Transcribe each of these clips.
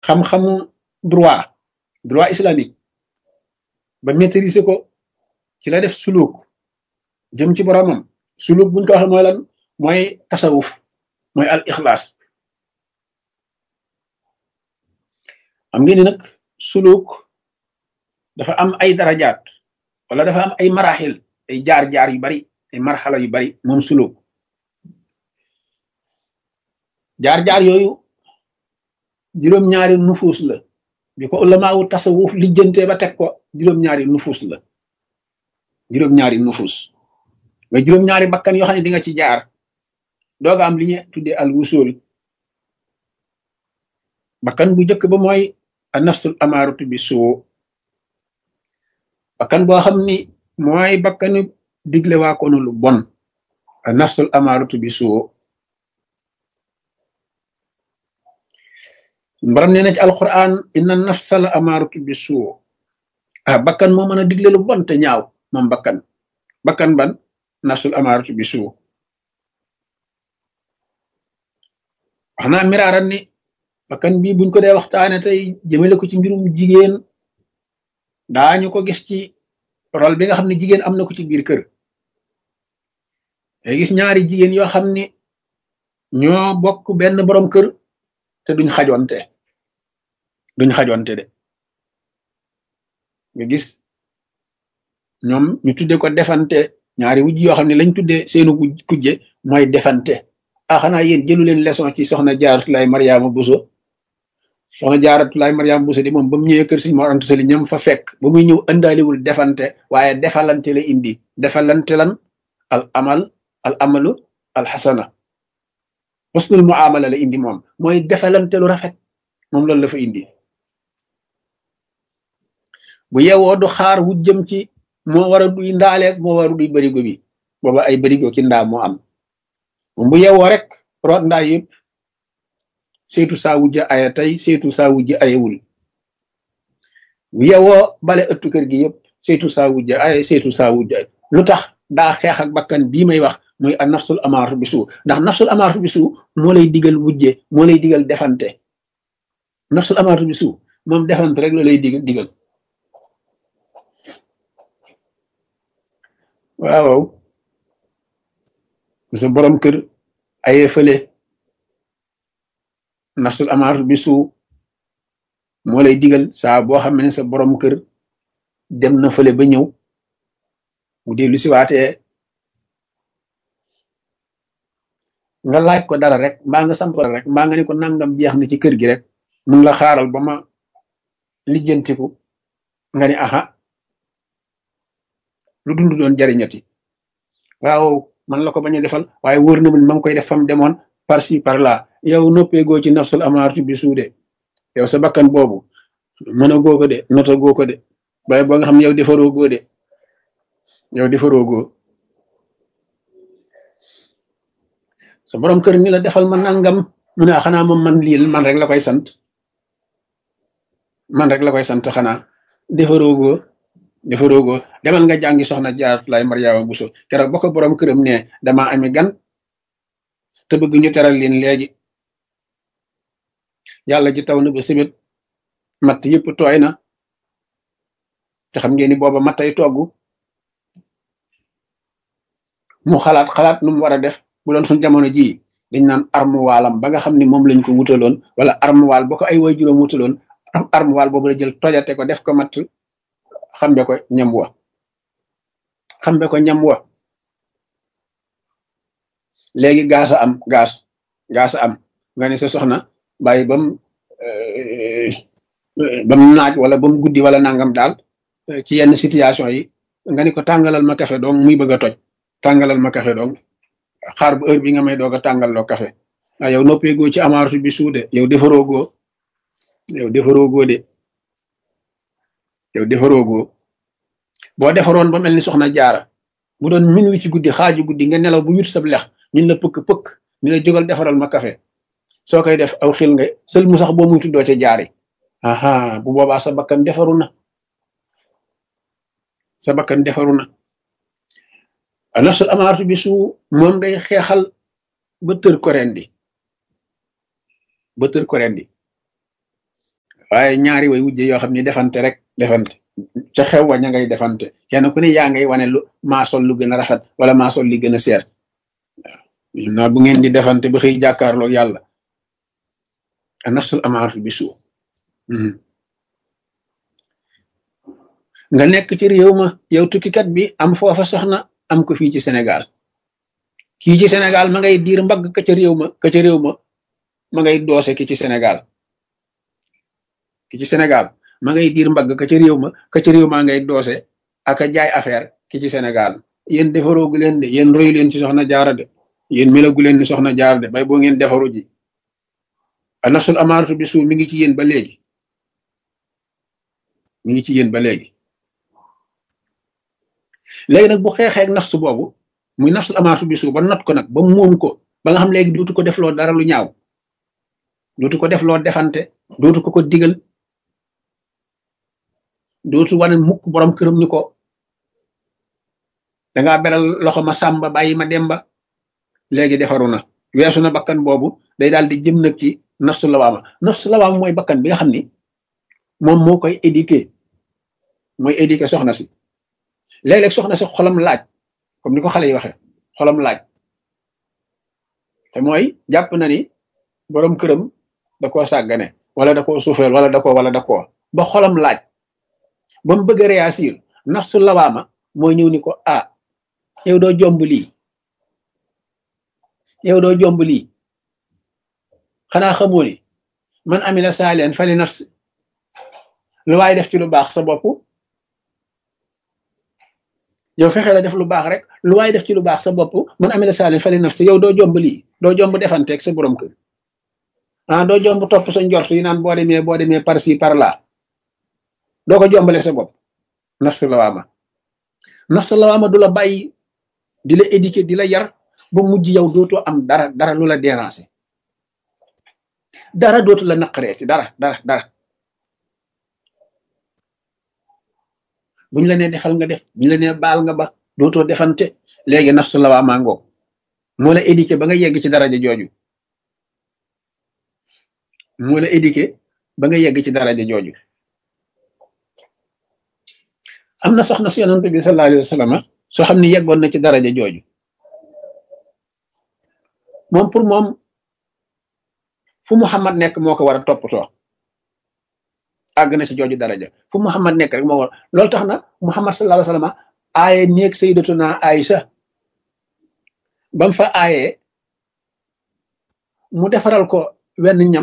xam-xamu droit droit islamique ba maîtriser ko ci la def suluk jëm ci boromam suluk buñ ko waxee mooy lan mooy tasawuf mooy al ixlaas xam ngeen ni nag suluk dafa am ay darajaat wala dafa am ay maraxil ay jaar-jaar yu bari ay marxala yu bari moom suluk jaar-jaar yooyu juróom-ñaari nufuus la bi ko ulamaawu tasawuf lijjantee ba teg ko juróom-ñaari nufuus la juróom-ñaari nufuus mais juróom-ñaari bakkan yoo xam ne di nga ci jaar dooga am li ñu tuddee al wusul bakkan bu njëkk ba mooy a nafsul amaaratu bi suu bakkan boo xam ni mooy bakkanu digle waa koonu lu bon a nafsul amaaratu bi suu mbaram nee na ci alquran inna nafsal amaaratu bi suu ah bakkan moo mën a digle lu bon te ñaaw moom bakkan bakkan ban nafsul amaaratu bi suu wax naa miraaran ni bakkan bii buñ ko dee waxtaane tey jëmale ko ci mbirum jigéen daañu ko gis ci rôle bi nga xam ne jigéen am na ko ci biir kër day gis ñaari jigéen yoo xam ni ñoo bokk benn borom kër te duñ xajonte duñ xajonte de nga gis ñoom ñu tudde ko defante ñaari wujj yoo xam ne lañ tudde seenu kujje mooy defante ah xanaa yéen jëlu leen leçon ci soxna jaaratulaay mariama buso soxna jaaratulaay mariama buso di moom ba mu ñëwee kër Sëriñ Mor Anta Sali ñam fa fekk ba muy ñëw ëndaaliwul defante waaye defalante la indi defalante lan al amal al amalu al xasana husnul muamala la indi moom mooy defalante lu rafet moom loolu la fa indi bu yewoo du xaar wu jëm ci moo war a duy ndaaleeg moo war a duy barigo bi booba ay barigo ki ndaa moo am moom bu yewoo rek root ndaa yëpp seetu saa wujja aya tey seetu saa wujja ayewul bu yewoo bale ëttu kër gi yëpp seetu saa wujja aya seetu saa wujja ay lu tax daa xeex ak bakkan bii may wax muy a nafsul amaaratu bi suu ndax nafsul amaaratu bi suu moo lay digal wujje moo lay digal defante nafsul amaaratu bi suu moom defante rek la lay digal digal waaw sa borom kër aye fële nafsul amaaratu bi suu moo lay digal saa boo xam ne sa borom kër dem na fële ba ñëw mu dellu si waatee nga laaj ko dara rek mbaa nga sant ko dara rek mbaa nga ne ko nangam jeex na ci kër gi rek mun la xaaral ba ma lijjantiku nga ni aha lu dund doon jariñati waaw man la ko bañ a defal waaye wóor na ma ngi koy def fam demoon par ci par là yow noppeegoo ci nafsul amaaratu bi suude yow sa bakkan boobu mën a goo ko de nota goo ko de waaye boo nga xam ne yow defaroo goo de yow defaroo goo sa borom kër ni la defal ma nangam mu ne xanaa moom man lii man rek la koy sant man rek la koy sant xanaa defaroo goo defaroo goo demal nga jàngi soxna Jaaratulaay Mariama Buso keroog ba ko borom këram ne dama ami gan te bëgg ñu teral leen léegi yàlla ji taw na ba sibit matt yëpp tooy na te xam ngeen ni booba mattay togg mu xalaat xalaat nu mu war a def bu doon suñ jamono jii dañ naan armuwaalam ba nga xam ni moom lañ ko wutaloon wala armuwaal ba ko ay way juróom wutaloon armuwaal boobu la jël tojate ko def ko matt xambe ko ñam wa xambe ko ñam wa léegi gaasa am gaas gaasa am nga ne sa soxna bàyyi bam bam naaj wala bam guddi wala nangam daal ci yenn situation yi nga ni ko tàngalal ma café donc muy bëgg a toj tàngalal ma café donc xaar bu heure bi nga may doog a tàngal loo café ah yow noppeegoo ci amaaratu bi suude yow defaroogoo yow defaroogoo de yow defaroogoo boo defaroon ba mel ni soxna jaara bu doon min wi ci guddi xaaju guddi nga nelaw bu yut sab lex ñun la pëkk pëkk ñu la jógal defaral ma café soo koy def aw xil nga sël mu sax boo muy tuddoo ca jaari aha bu boobaa sa bakkan defaru na sa bakkan defaru na nafsul amaaratu bi su moom ngay xeexal ba tër ko rendi ba tër ko rendi waaye ñaari way wujje yoo xam ni defante rek defante ca xew wa ña ngay defante kenn ku ne yaa ngay wane lu maa sol lu gën a rafet wala maa sol li gën a seer waaw naa bu ngeen di defante ba xëy jàkkaarloo yàlla a nafsul amaaratu bi suu nga nekk ci réew ma yow tukkikat bi am foofa soxna am ko fii ci Sénégal kii ci Sénégal ma ngay diir mbagg ka ca réew ma ka ca réew ma ma ngay doose ki ci Sénégal ki ci Sénégal ma ngay diir mbagg ka ca réew ma ka ca réew maa ngay doose ak a jaay affaire ki ci Sénégal yéen defaroogu leen de yéen royu leen ci soxna jaara de yéen melagu leen ni soxna jaara de bay boo ngeen defaru ji a nafsul amaaratu bi suu mi ngi ci yéen ba léegi mi ngi ci yéen ba léegi léegi nag bu xeexee ak nafsu boobu muy nafsul amaaratu bi suu ba not ko nag ba moom ko ba nga xam léegi dootu ko def loo dara lu ñaaw dootu ko def loo defante dootu ko ko digal dootu wane mukk borom këram ni ko dangaa beral loxo ma sàmba bàyyi ma demba léegi defaru na weesu na bakkan boobu day daal di jëm nag ci nafsu lawaama nafsu lawaama mooy bakkan bi nga xam ni moom moo koy éduquer mooy éduquer soxna si léeg-léeg soxna si xolam laaj comme ni ko xale yi waxee xolam laaj te mooy jàpp na ni borom këram da koo sàggane wala da koo suufeel wala da koo wala da koo ba xolam laaj ba mu bëgg a réagir nafsu lawaama mooy ñëw ni ko ah yow doo jomb lii yow doo jomb lii xanaa xamoo ni man amila saalihan fali nafsi lu waay def ci lu baax sa bopp yow fexe la def lu baax rek lu waay def ci lu baax sa bopp man amila saalihan fali nafsi yow doo jomb lii doo jomb defanteeg sa borom kër ah doo jomb topp sa njort yi naan boo demee boo demee par ci par là doo ko jombale sa bopp nafsu lawaama nafsu lawaama du la bàyyi di la éduquer di la yar ba mujj yow dootoo am dara dara lu la déranger dara dootu la naqaree ci dara dara dara buñ la nee defal nga def buñ la nee baal nga ba dootoo defante léegi nafsu lawaama ngoog moo la éduquer ba nga yegg ci daraja jooju moo la éduquer ba nga yegg ci daraja jooju am na soxna si yonent bi sallallahu alayhi wa sallam soo xam ne yeggoon na ci daraja jooju moom pour moom fu Muhammad nekk moo ko war a toppatoo àgg na ci jooju daraja fu Muhammad nekk rek moo war loolu tax na Muhammad sallallahu alayhi wa sallam aaye néeg sayyidatuna Aïsa bam fa aaye mu defaral ko wenn ñam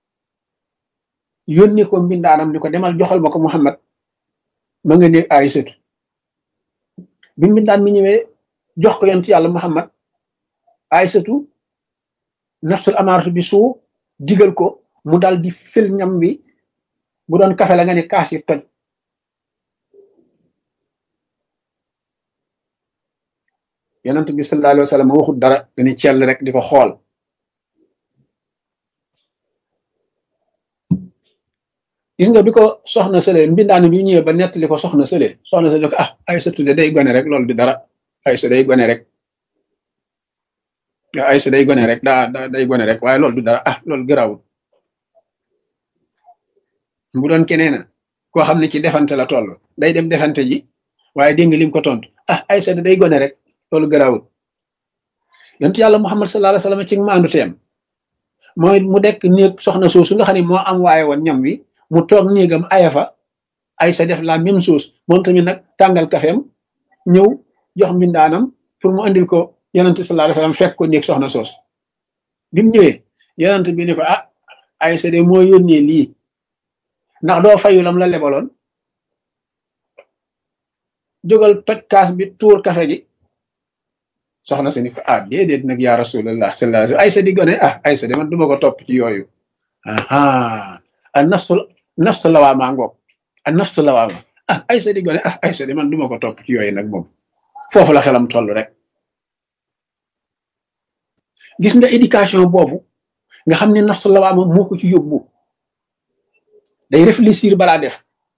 yónni ko mbindaanam ni ko demal joxal ma ko Muhammad ma nga néeg Aïsatu bi mbindaan mi ñëwee jox ko yonent yàlla Muhammad Aïsatu nafsul amaaratu bi suu digal ko mu dal di fil ñam bi bu doon kafe la nga ne kaas yi toj yonent bi sallallahu alayhi wa sallam waxut dara dañu cell rek di ko xool gis nga bi ko soxna sële mbindaan bi ñëwee ba nettali ko soxna sële soxna sële ko ah Aysatu de day gone rek loolu di dara Aysa day gone rek waaw Aysa day gone rek daa daa day gone rek waaye loolu du dara ah loolu gëraawul bu doon keneen koo xam ne ci defante la toll day dem defante ji waaye dégg nga lim ko tontu ah Aysa day gone rek loolu gëraawul yontu yàlla Muhammad sallallahu alayhi wa sallam ci maandu teem mooy mu dekk néeg soxna soosu nga xam ne moo am waaye woon ñam wi mu toog néegam aya fa Aysa def la même chose moom tamit nag tàngal kafeem ñëw jox mbindaanam pour mu andil ko yonent sallallahu alayhi wasallam fekk ko néeg soxna soos bi mu ñëwee yonent bi ni ko ah Aysa de moo yónnee lii ndax doo fayu lam la lebaloon jógal toj kaas bi tuur kafe gi soxna si ni ko ah déedéet nag yaa rasulallah sallallahu alayhi wasallam Aysa di gone ah Aysa de man duma ko topp ci yooyu aha a nafsul nafsu lawaama ngoog a nafsu lawaama ah Aysa di gone ah Aysa de man duma ko topp ci yooyu nag moom foofu la xelam toll rek gis nga éducation boobu nga xam ne nafsu lawaama moo ko ci yóbbu day réfléchir balaa def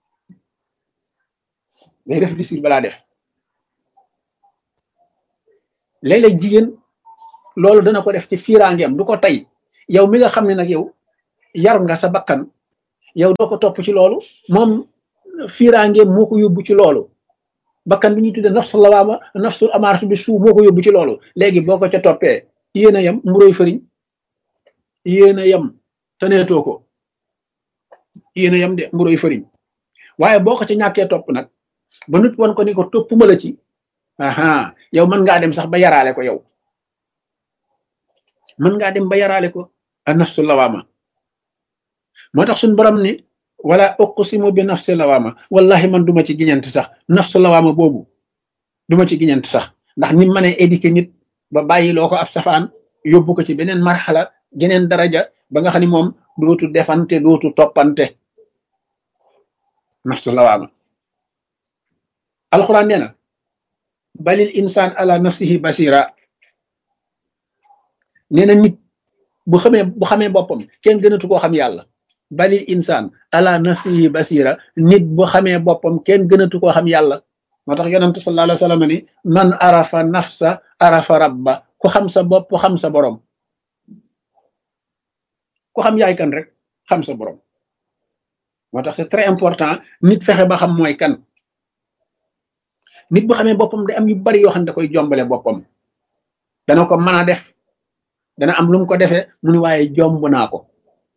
day réfléchir balaa def léeg-léeg jigéen loolu dana ko def ci fiiraangeem du ko tey yow mi nga xam ne nag yow yar nga sa bakkan yow doo ko topp ci loolu moom fiiraange moo ko yóbbu ci loolu bakkan bi ñuy tudde nafsul lawaama nafsul amaaratu bi suu moo ko yóbbu ci loolu léegi boo ko ca toppee yéen a yem mburoy fëriñ yéen a yem taneetoo ko yéen a yem de mburoy fëriñ waaye boo ko ca ñàkkee topp nag ba nit won ko ni ko toppuma la ci aha yow mën ngaa dem sax ba yaraale ko yow mën ngaa dem ba yaraale ko a nafsu lawaama moo tax suñ borom ni wala uqsimu bi nafsi lawaama wallahi man duma ci giñant sax nafsu lawaama boobu duma ci giñant sax ndax ni ma ne éduqué nit ba bàyyi loo ko ab safaan yóbbu ko ci beneen marxala geneen daraja ba nga xam ni moom dootu defante dootu toppante nafsu lawaama alxuraan nee na balil insaan ala nafsihi basira nee na nit bu xamee bu xamee boppam kenn gënatu koo xam yàlla balil insaan ala nafsihi basira nit bu xamee boppam kenn gënatu koo xam yàlla moo tax yonente sallallahu alayhi wa sallam ni man arafa nafsa arafa rabba ku xam sa bopp xam sa borom ku xam yaay kan rek xam sa borom moo tax c'est très important nit fexe ba xam mooy kan nit bu xamee boppam da am yu bari yoo xam ne da koy jombale boppam dana ko mën a def dana am lu mu ko defee mu ni waaye jomb naa ko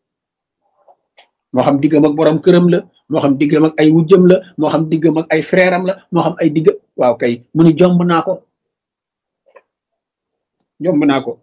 moo xam diggam ak borom këram la moo xam diggam ak ay wujjëm la moo xam diggam ak ay frère am la moo xam ay digg waaw kay mu ni jomb naa ko jomb naa ko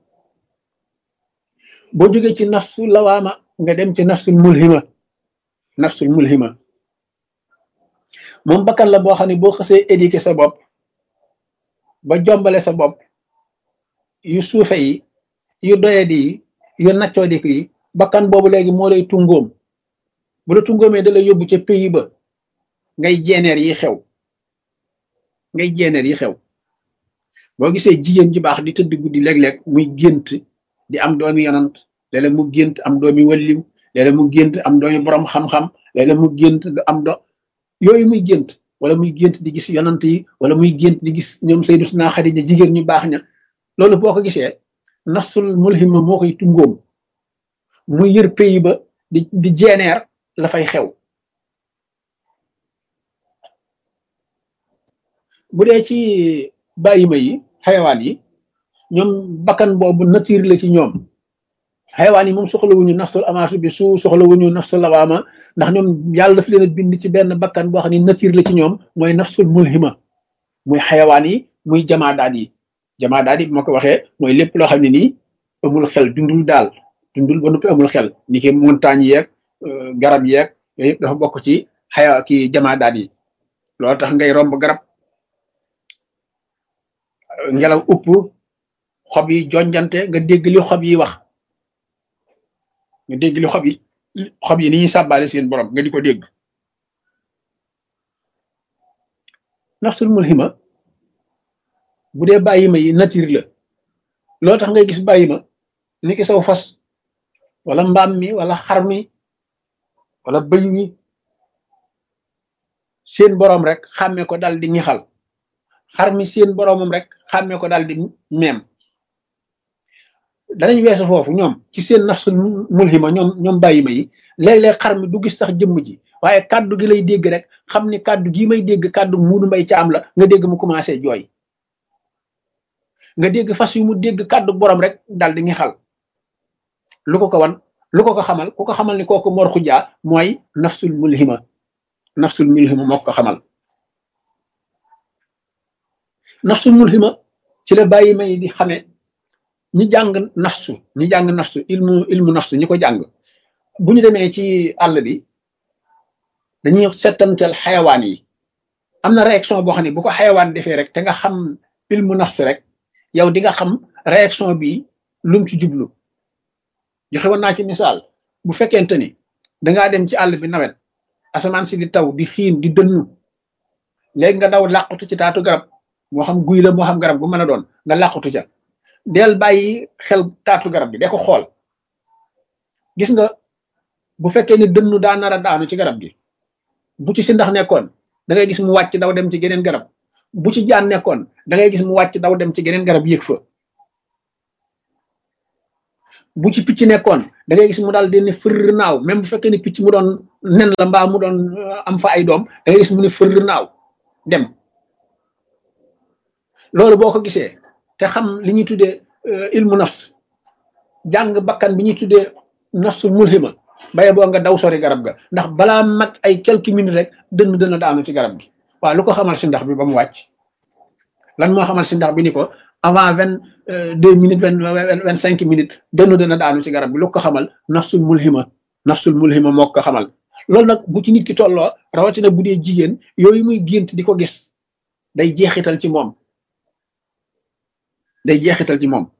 boo jógee ci nafsu lawaama nga dem ci nafsul mulhima nafsul mulhima moom bakkan la boo xam ne boo xasee éduquer sa bopp ba jombale sa bopp yu suufe yi yu doyadi yi yu naccoodi yi bakkan boobu léegi moo lay tungoom bu la tungoomee da lay yóbbu ca pays ba ngay jeeneer yi xew ngay jeeneer yi xew boo gisee jigéen ji baax di tëdd guddi léeg-léeg muy gént di am doomi yonant léeg-léeg mu gént am doomi walliw léeg-léeg mu gént am doomi borom xam-xam léeg-léeg mu gént am do yooyu muy gént wala muy gént di gis yonant yi wala muy gént di gis ñoom Sayyidatuna Xadija jigéen ñu baax ña loolu boo ko gisee nafsul mulhima moo koy tungoom muy yër pays ba di di jeeneer la fay xew bu dee ci bàyyima yi xayawaan yi ñoom bakkan boobu nature la ci ñoom xayawaan yi moom soxlawuñu nafsul amaasu bi su soxlawuñu nafsul lawaama ndax ñoom yàlla daf leen a bind ci benn bakkan boo xam ne nature la ci ñoom mooy nafsul mulhima muy xayawaan yi muy jamaadaat yi jamaadaat yi bu ma ko waxee mooy lépp loo xam ne nii amul xel dundul daal dundul ba noppi amul xel ni ki montagne yeeg garab yeeg yooyu yëpp dafa bokk ci xaya ki jamaadaat yi loolu tax ngay romb garab ngelaw upp xob yi jonjante nga dégg li xob yi wax nga dégg li xob yi xob yi ni ñuy sàbbaale seen borom nga di ko dégg nafsul mulhima bu dee bàyyima yi nature la loolu tax ngay gis bàyyima ni ki saw fas wala mbaam mi wala xar mi wala bëy wi seen borom rek xàmme ko dal di ñixal xar mi seen boromam rek xàmme ko dal di meem danañ weesu foofu ñoom ci seen nafsul mulhima ñoom ñoom bàyyima yi léeg-léeg xar mi du gis sax jëmm ji waaye kàddu gi lay dégg rek xam ni kàddu gii may dégg kàddu muunu mbay caam la nga dégg mu commencé jooy nga dégg fas yu mu dégg kàddu borom rek dal di ñixal lu ko ko wan lu ko ko xamal ku ko xamal ni kooku mor xujaa mooy nafsul mulhima nafsul mulhima moo ko xamal nafsul mulhima ci la bàyyi may di xame ñi jàng nafsu ñi jàng nafsu ilmu ilmu nafsu ñi ko jàng bu ñu demee ci àll bi dañuy settantel xayawaan yi am na réaction boo xam ne bu ko xayawaan defee rek te nga xam ilmu nafsu rek yow di nga xam réaction bi lum ci jublu joxe woon naa ci misaal bu fekkente ni dangaa dem ci àll bi nawet asamaan si di taw di xiin di dënnu léegi nga daw làqutu ci taatu garab moo xam guy la moo xam garab bu mën a doon nga làqutu ca del bàyyi xel taatu garab bi de ko xool gis nga bu fekkee ni dënnu daa nar a daanu ci garab gi bu ci si ndax nekkoon da ngay gis mu wàcc daw dem ci geneen garab bu ci jaan nekkoon da ngay gis mu wàcc daw dem ci geneen garab yéeg fa bu ci picc nekkoon da ngay gis mu daal di ne fër naaw même bu fekkee ne picc mu doon nen la mbaa mu doon am fa ay doom da ngay gis mu ne fër naaw dem loolu boo ko gisee te xam li ñuy tuddee ilmu nafs jàng bakkan bi ñuy tuddee nafsul mulhima baye boo nga daw sori garab ga ndax balaa mat ay quelques minutes rek dënn dënn daanu ci garab gi waaw lu ko xamal si ndax bi ba mu wàcc lan moo xamal si ndax bi ni ko avant vingt deux minutes vingt vingt cinq minutes dënn dënn daanu ci garab gi lu ko xamal nafsul mulhima nafsul mulhima moo ko xamal loolu nag bu ci nit ki tolloo rawatina bu dee jigéen yooyu muy gént di ko gis day jeexital ci moom day jeexital ci moom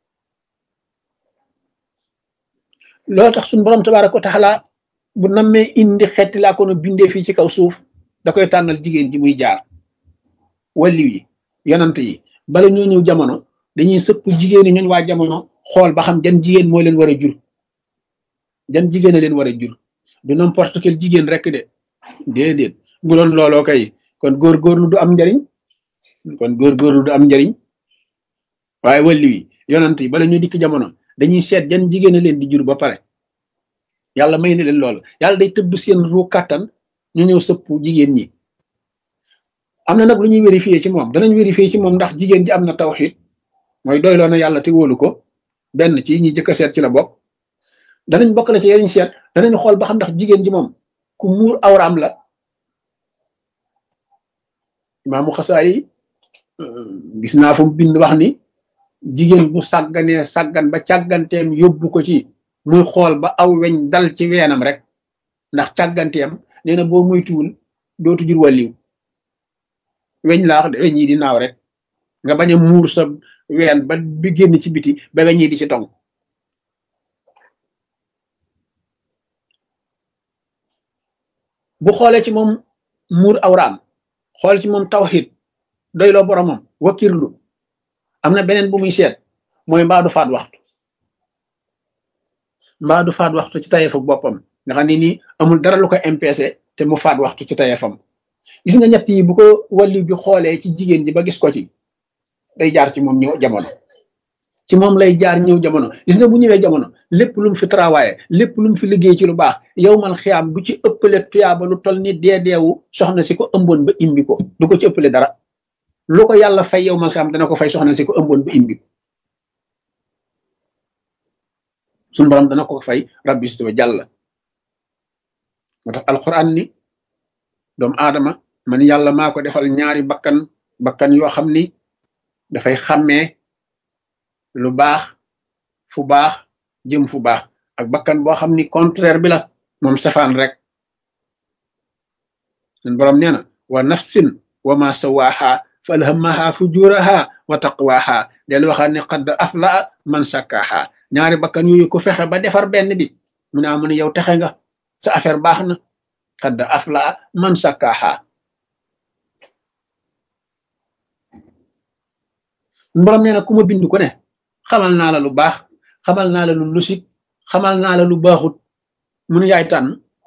loolu tax suñu borom tabaaraka wa taala bu nammee indi xeeti laa ko no bindee fii ci kaw suuf da koy tànnal jigéen ji muy jaar walliw yi yonant yi bala ñoo ñëw jamono dañuy sëpp jigéen ñi ñooñ waa jamono xool ba xam jan jigéen moo leen war a jur jan jigéen a leen war a jur du n'importe quel jigéen rek de déedéet bu doon looloo kay kon góorgóorlu du am njariñ kon góorgóorlu du am njariñ waaye walliw yi yonant yi bala ñoo dikk jamono dañuy seet jan jigéen a leen di jur ba pare yàlla may na leen loolu yàlla day tëbb seen ru kàttan ñu ñëw sëpp jigéen ñi am na nag lu ñuy vérifier ci moom danañ vérifier ci moom ndax jigéen ji am na tawxiid mooy doyloo na yàlla te wóolu ko benn ci ñi jëkk a seet ci la bokk danañ bokk na ci yariñ seet danañ xool ba xam ndax jigéen ji moom ku muur awraam la imaamu xasaa yi gis naa fu mu bind wax ni jigéen bu sàgganee sàggan ba càgganteem yóbbu ko ci muy xool ba aw weñ dal ci weenam rek ndax càgganteem nee na boo muytuwul dootu jur wàlliw weñ laa wax de weñ yi di naaw rek nga bañ a muur sa ween ba bi génn ci biti ba weñ yi di ci tong bu xoolee ci moom muur awraam xool ci moom tawxid doyloo boromam wakirlu am na beneen bu muy seet mooy mbaa du faat waxtu mbaa du faat waxtu ci tayeefu boppam nga xam ne nii amul dara lu ko impese te mu faat waxtu ci tayeefam gis nga ñett yi bu ko wàllu bi xoolee ci jigéen ji ba gis ko ci day jaar ci moom ñëw jamono ci moom lay jaar ñëw jamono gis nga bu ñëwee jamono lépp lu mu fi travaillé lépp lu mu fi liggéey ci lu baax yow mal xiyaam du ci ëppale tuyaaba lu toll ni dee deewu soxna si ko ëmboon ba imbi ko du ko ci ëppale dara lu ko yàlla fay yow mal xiyaam dana ko fay soxna si ko ëmboon ba imbi ko suñu borom dana ko fay rabbi si wa jàll moo tax alquran ni doomu aadama man yàlla maa ko defal ñaari bakkan bakkan yoo xam ni dafay xàmmee lu baax fu baax jëm fu baax ak bakkan boo xam ni contraire bi la moom safaan rek suñ borom nee na wa nafsin wa ma sawaaha fa alhamaha fujuraha wa taqwaha del waxaat ne qad aflaa man sakkaaha ñaari bakkan yooyu ku fexe ba defar benn bi mu ne amu ne yow texe nga sa affaire baax na qad aflaa man sakkaaha borom nee na ku ma bind ku ne xamal naa la lu baax xamal naa la lu lusik xamal naa la lu baaxut mun yaay tànn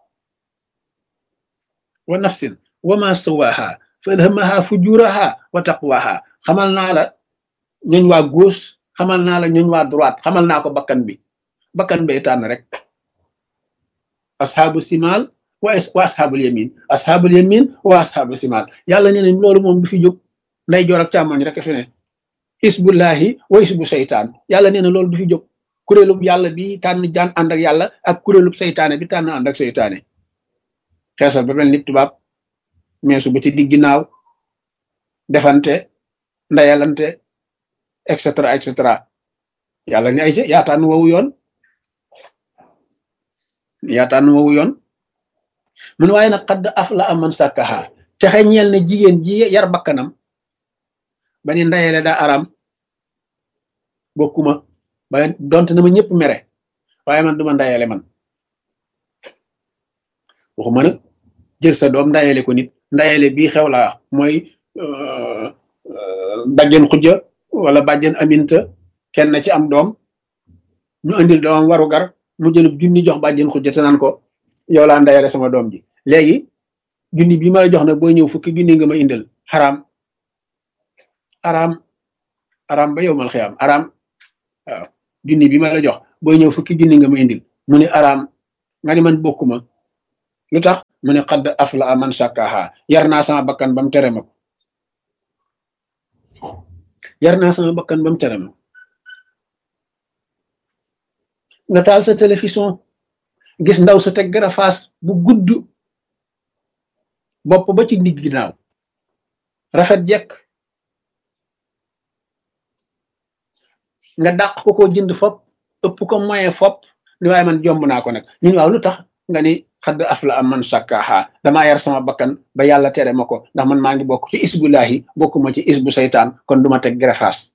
wa nafsin wa ma sawaha fa alhamaha fujuraha wa taqwaha xamal naa la ñooñ waa gauche xamal naa la ñooñ waa droite xamal naa ko bakkan bi bakkan bay tànn rek asxaabu simal wa wa asxaabul yamin asxaabul yamin wa asxaabu simal yàlla nee na loolu moom du fi jóg nday joor ak càmmoñ rek fi ne isbullahi wa isbu seytaan yàlla nee na loolu du fi jóg kuréelub yàlla bi tànn jaan ànd ak yàlla ak kuréelub seytaane bi tànn ànd ak seytaane xeesal ba mel ni tubaab meesu ba ci digg ginnaaw defante ndayalante et cetera et cetera yàlla ni ay ca yaa tànn wowu yoon yaa tànn wowu yoon mun waaye nag xadd af la aman sàkkaha texe ñeel ne jigéen ji yar bakkanam ba ni ndayele daa aram bokkuma ba donte na ma ñëpp mere waaye man duma ndayele man waxuma nag jël sa doom ndayele ko nit ndayele bii xew laa wax mooy bàjjen xujja wala bàjjen aminta kenn ci am doom ñu andil doomam waru gar mu jëlub junni jox bàjjen xujja te naan ko yow laa ndayele sama doom ji léegi junni bii ma la jox nag booy ñëw fukki junni nga ma indil xaraam araam araam ba yow mal xiyaam araam waaw junni bi ma la jox booy ñëw fukki junni nga ma indil mu ne araam nga ni man bokkuma lu tax mu ne xadd afla man sàkkaaha yar naa sama bakkan ba mu tere ma ko yar naa sama bakkan ba mu tere ma nga taal sa télévision gis ndaw sa teg garafaas bu gudd bopp ba ci digg ginnaaw rafet jekk nga dàq ko koo jënd fop ëpp ko moyen fop ni waaye man jomb naa ko nag ñun waaw lu tax nga ni xadd afla am man sàkkaaha damaa yar sama bakkan ba yàlla tere ma ko ndax man maa ngi bokk ci isbulaahi bokkuma ci isbu saytaan kon duma teg garafaas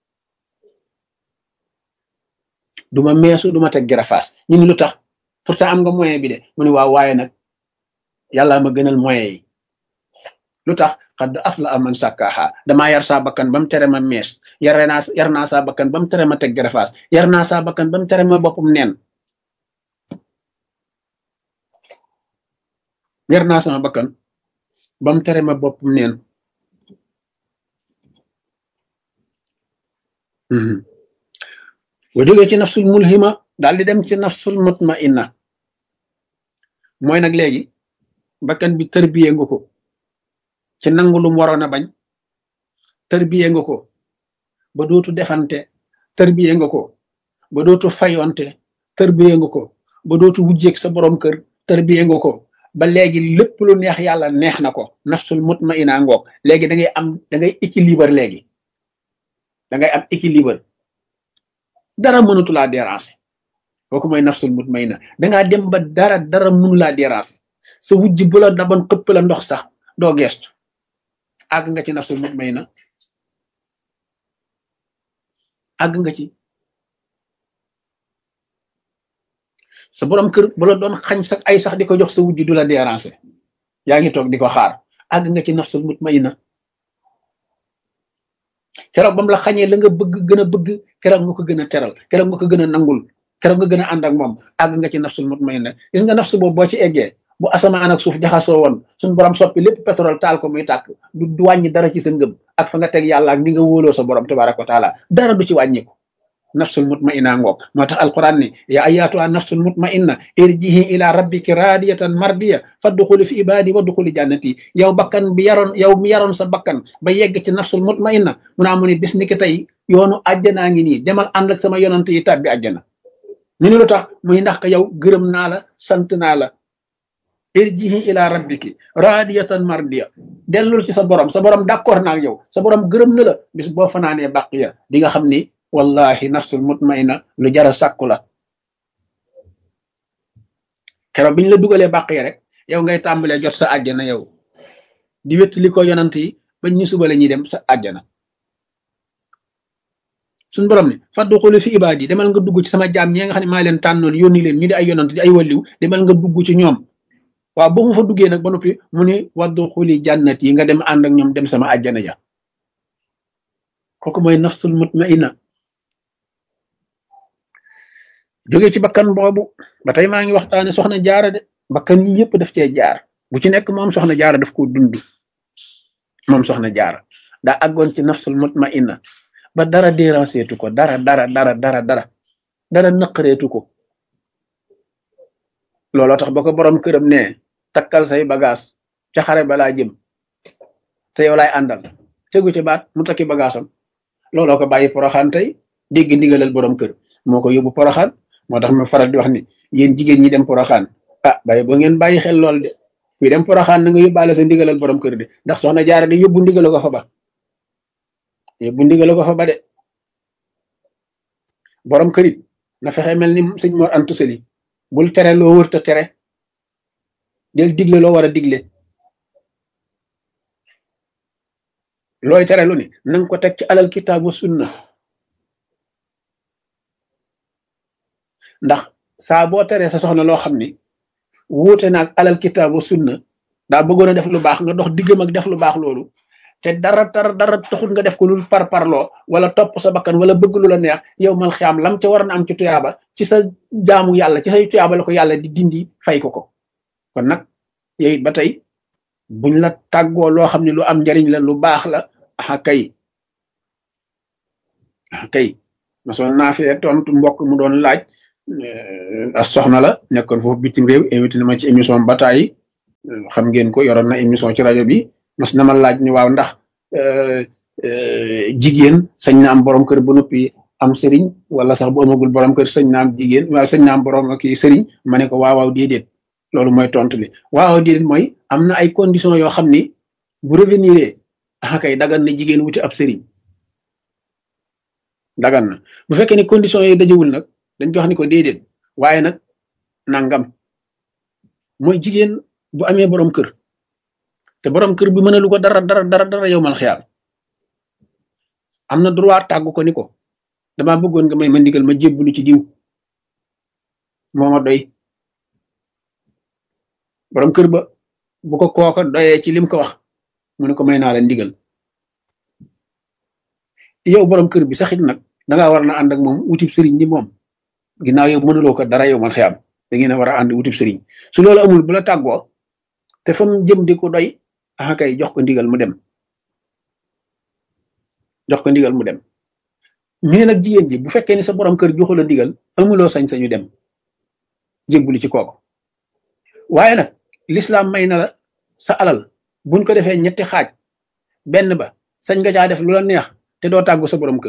duma meesu duma teg garafaas ñu ni lu tax pourtant am nga moyen bi de mu ni waaw waaye nag yàlla ma gënal moyen yi lu tax xadd afla am man sàkkaaha damaa yar saa bakkan ba mu tere ma mees yar naa yar naa saa bakkan ba mu tere ma teg garafaas yar naa saa bakkan ba mu tere ma boppam neen yar naa sama bakkan ba mu tere ma boppam neen boo jógee ci nafsul mulhima daal di dem ci nafsul mutmainna mooy nag léegi bakkan bi tërbiye nga ko ci nangu lum waroon a bañ tërbiye nga ko ba dootu defante tërbiye nga ko ba dootu fayonte tërbiye nga ko ba dootu wujjeeg sa borom kër tërbiye nga ko ba léegi lépp lu neex yàlla neex na ko nafsul mutmainna ngoog léegi da ngay am da ngay équilibre léegi da ngay am équilibre dara mënatu laa déranger kooku mooy nafsul mutmainna dangaa dem ba dara dara mënu laa déranger sa wujj bu la daban xëpp la ndox sax doo geestu àgg nga ci nafsul mutmainna àgg nga ci sa borom kër bu la doon xañ sax ay sax di ko jox sa wujj du la déranger yaa ngi toog di ko xaar àgg nga ci nafsul mutmainna keroog ba mu la xañee la nga bëgg gën a bëgg keroog nga ko gën a teral keroog nga ko gën a nangul keroog nga gën a ànd ak moom àgg nga ci nafsul mutmainna gis nga nafsu boobu boo ci eggee bu asamaan ak suuf jaxasoo woon suñu borom soppi lépp pétrole taal ko muy tàkk du du wàññi dara ci sa ngëm ak fa nga teg yàlla ak ni nga wóoloo sa borom tabaraka wa taala dara du ci wàññiku nafsul mutmainna ngoog moo tax alquran ni ya ayatuha nafsul mutmainna irjihi ila rabbiki radiyatan mardiya fadxuli fi ibadi wadxuli jannati yow bakkan bi yaroon yow mi yaroon sa bakkan ba yegg ci nafsul mutmainna mu naa mu ne bis ni ki tey yoonu àjjanaa ngi nii demal ànd ak sama yonante yi tàbbi àjjana ñu ne lu tax muy ndax ka yow gërëm naa la sant naa la irjihi ila rabbiki radiyatan mardiya dellul ci sa borom sa borom d'accord naa ak yow sa borom gërëm na la bis boo fanaanee bàqiya di nga xam ni wallahi nafsul mutmainna lu jara sàkku la keroog biñ la dugalee bàqiya rek yow ngay tàmbalee jot sa àjjana yow di wéttali ko yonant yi bañ ñu suba la ñuy dem sa àjjana suñ borom ne faddu xuli fi ibaad yi demal nga dugg ci sama jaam ñi nga xam ne maa leen tànnoon yónni leen ñu di ay yonant di ay walliw demal nga dugg ci ñoom waaw boo mu fa duggee nag ba noppi mu ni waddu xuli jànnat yi nga dem ànd ak ñoom dem sama àjjana ja kooku mooy nafsul mutmainna jóge ci bakkan boobu ba tey maa ngi waxtaane soxna jaara de bakkan yi yëpp daf cee jaar bu ci nekk moom soxna jaara daf ko dund moom soxna jaara daa àggoon ci nafsul mutmainna ba dara dérangeetu ko dara dara dara dara dara dara naqareetu ko looloo tax ba ko borom këram ne takkal say bagage ca xare balaa jëm te yow laay àndal tegu ci baat mu takki bagaasam looloo ko bàyyi poroxaan tey dégg ndigalal borom kër moo ko yóbbu poroxaan moo tax ma faral di wax ni yéen jigéen ñi dem poroxaan ah bàyyi boo ngeen bàyyi xel lool de kuy dem poroxaan na nga yóbbaale sa ndigalal borom kër de ndax soxna jaara de yóbbu ndigala ko fa ba yóbbu ndigala ko fa ba de borom kër it na fexe mel ni sëñ Mor Antu Sali bul tere loo wërta tere del digle loo war a digle looy tere lu ni nanga ko teg ci alal kitaabu sunna ndax saa boo teree sa soxna loo xam ni wuute naag alal kitaabu sunna daa bëggoon a def lu baax nga dox diggam ak def lu baax loolu te dara dara dara taxul nga def ko lu par parloo wala topp sa bakkan wala bëgg lu la neex yow mal xiyaam lam ca war na am ci tuyaaba ci sa jaamu yàlla ci say tuyaaba la ko yàlla di dindi fay ko ko kon nag yow it ba tey buñ la tàggoo loo xam ne lu am njariñ la lu baax la ah kay ah kay masoon naa fee tontu mbokk mu doon laaj as soxna la nekkoon foofu bitim réew invité na ma ci émission bataay xam ngeen ko yoroon na émission ci rajo bi mas na ma laaj ni waaw ndax jigéen sañ na am borom kër ba noppi am sëriñ wala sax bu amagul borom kër sañ na am jigéen wala sañ na am borom kii sëriñ ma ne ko waaw waaw déedéet loolu mooy tontu li waaw waaw déedéet mooy am na ay conditions yoo xam ni bu revenir ah kay dagan na jigéen wuti ab sëriñ dagan na bu fekkee ne conditions yooyu dajewul nag dañ ko wax ni ko déedéet waaye nag nangam mooy jigéen bu amee borom kër te borom kër bi mënalu ko dara dara dara dara yow mal xiyaal am na droit tàggu ko ni ko dama bëggoon nga may ma ndigal ma jébbalu ci diw moo ma doy borom kër ba bu ko kooka doyee ci lim ko wax mu ne ko may naa la ndigal yow borom kër bi saxit nag dangaa war na ànd ak moom wutib sëriñ ni moom ginnaaw yow mënuloo ko dara yow man xiyam da ngeen a war a ànd wutib sëriñ su loolu amul bu la tàggoo te fa mu jëm di ko doy ah kay jox ko ndigal mu dem jox ko ndigal mu dem ñu ne nag jigéen ji bu fekkee ni sa borom kër joxu la ndigal amuloo sañ-sañu dem jébbuli ci kooku waaye nag lislaam may na la sa alal buñ ko defee ñetti xaaj benn ba sañ nga caa def lu la neex te doo tàggu sa borom kër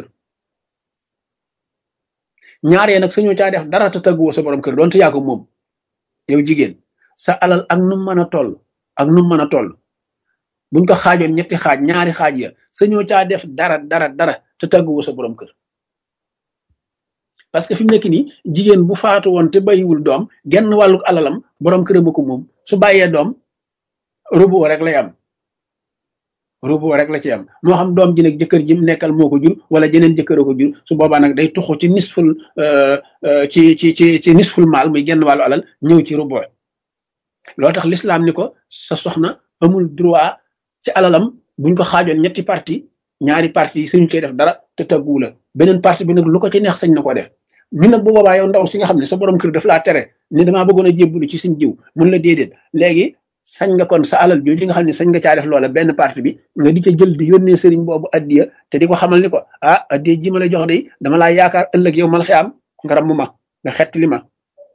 ñaaree nag sañoo caa def dara te tàgguwoo sa borom kër doonte yaa ko moom yow jigéen sa alal ak nu mën a toll ak nu mën a toll buñ ko xaajoon ñetti xaaj ñaari xaaj ya sañoo caa def dara dara dara te tàgguwoo sa borom kër parce que fi mu nekk nii jigéen bu faatu woon te bàyyiwul doom genn wàllu alalam borom këram ko moom su bàyyee doom robot rek lay am robot rek la ci am moo xam doom ji nag jëkkër ji mu nekkal moo ko jur wala jeneen jëkkër ko jur su boobaa nag day tuxu ci nisful ci ci ci ci nisful maal muy genn wàllu alal ñëw ci robot loo tax l'islam ni ko sa soxna amul droit ci alalam buñ ko xaajoon ñetti parti ñaari parti yi suñu cee def dara te tagguwu la beneen parti bi nag lu ko ci neex sañ na ko def ñu nag bu boobaa yow ndaw si nga xam ne sa borom kër daf laa tere ni damaa bëggoon a jébbalu ci suñ jiw mun la déedéet léegi sañ nga kon sa alal jooju nga xam ne sañ nga caa def loola benn parti bi nga di ca jël di yónnee sëriñ boobu addiya te di ko xamal ni ko ah addiya ji ma la jox de dama laa yaakaar ëllëg yow mal xiyaam nga ramm ma nga xettali ma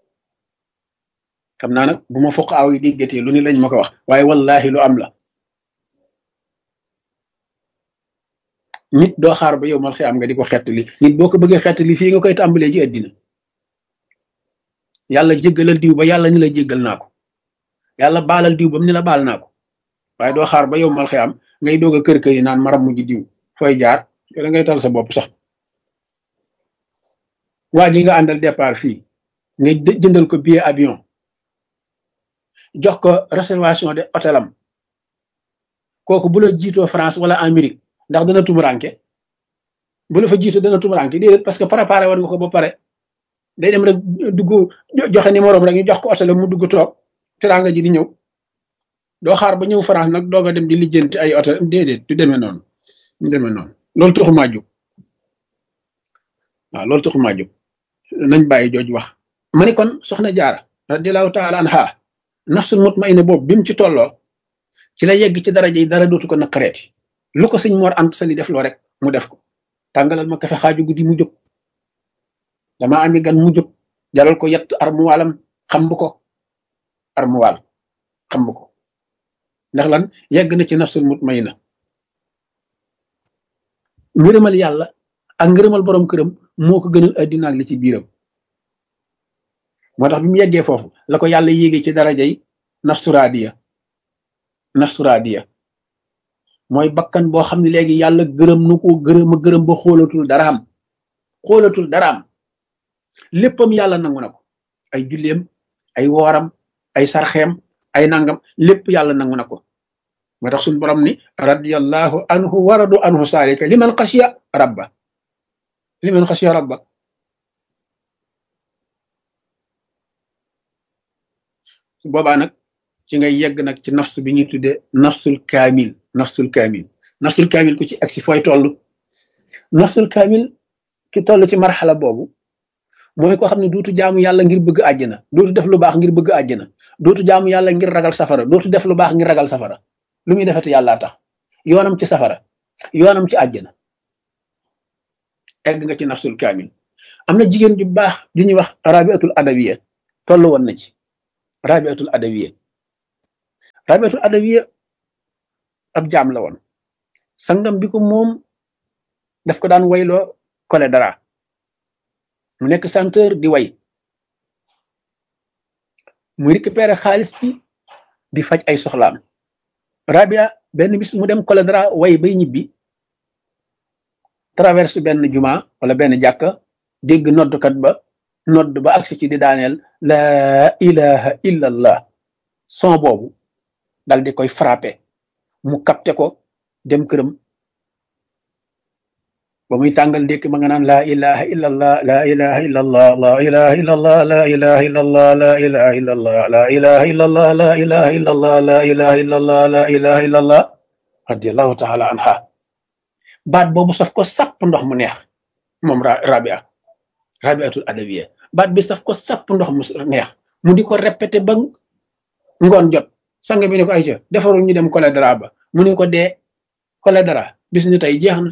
xam naa nag bu ma foq aw yi déggatee lu ni lañ ma ko wax waaye wallahi lu am la nit doo xaar ba yow mal xiyaam nga di ko xettali nit boo ko bëggee xettali fii nga koy tàmbalee ci àddina yàlla jéggalal diw ba yàlla ni la jéggal naa ko yàlla baalal diw bam ni la baal naa ko waaye doo xaar ba yow mal xiyaam ngay doog a kër kër yi naan maram mujj diw fooy jaar da ngay tal sa bopp sax waa ji nga àndal départ fii nga jëndal ko billet avion jox ko réservation de hôtelam kooku bu la jiitoo France wala Amérique ndax dana tumuranke bu la fa jiitoo dana tumuranke déedéet parce que préparé war nga ko ba pare day dem rek dugg joxe numéro rek ñu jox ko hôtel mu dugg toog teraanga ji di ñëw doo xaar ba ñëw France nag doog a dem di lijjanti ay hôtel déedéet du demee noonu du demee noonu loolu taxumaa jóg waaw loolu taxumaa jóg nañ bàyyi jooju wax ma ni kon soxna jaara radiallahu taala anha nafsul mutmaina boobu bi mu ci tolloo ci la yegg ci daraja yi dara dootu ko naqareeti lu ko sëñ Mor Anta Sali def loo rek mu def ko tàngalal ma kafe xaaju guddi mu jóg dama ami gan mu jóg jalal ko yett armuwaalam xam bu ko armuwaal xam bu ko ndax lan yegg na ci nafsul mutmaina ngërëmal yàlla ak ngërëmal borom këram moo ko gënal addina ak li ci biiram moo tax bi mu yeggee foofu la ko yàlla yéegee ci darajay nafsuraadiya nafsuraadiya mooy bakkan boo xam ne léegi yàlla gërëm nu ko gërëm a gërëm ba xoolatul daraam xoolatul daraam léppam yàlla nangu na ko ay julleem ay wooram ay sarxeem ay nangam lépp yàlla nangu na ko moo tax suñu borom ni radiyallahu anhu waradu anhu saalika liman xasiya rabba liman xasiya rabba su boobaa nag ci ngay yegg nag ci nafs bi ñuy tuddee nafsul kaamil nafsul kaamil nafsul kaamil ku ci agsi fooy toll nafsul kaamil ki toll ci marxala boobu mooy koo xam ne dootu jaamu yàlla ngir bëgg àjjana dootu def lu baax ngir bëgg àjjana dootu jaamu yàlla ngir ragal safara dootu def lu baax ngir ragal safara lu muy defati yàllaa tax yoonam ci safara yoonam ci àjjana egg nga ci nafsul kaamil am na jigéen ju baax ju ñuy wax rabiatul adawiya toll woon na ci rabiatul adawiya rabiatul adawiya ab jaam la woon sangam bi ko moom daf ko daan wayloo kole dara mu nekk chanteur di way muy récupérer xaalis bi di faj ay soxlaam rabia benn bis mu dem kole dara way bay ñibbi traverse benn juma wala benn jàkka dégg noddkat ba nodd ba agsi ci di daaneel laa ilaha illa allah son boobu dal di koy frappé mu capté ko dem këram ba muy tàngal ndékki ma nga naan laa ilaha illa allah laa ilaha illa allah laa ilaha illa allah laa ilaha illa allah laa ilaha illa allah laa ilaha illa allah laa ilaha illa allah laa ilaha illa allah laa ilaha illa allah radiallahu taala anha baat boobu saf ko sapp ndox mu neex moom rabia rabiatul adawiya baat bi saf ko sapp ndox mu neex mu di ko répété ba ngoon jot sang bi ne ko ayca defarul ñu dem kole dara ba mu ne ko dee kole dara bis ñu tey jeex na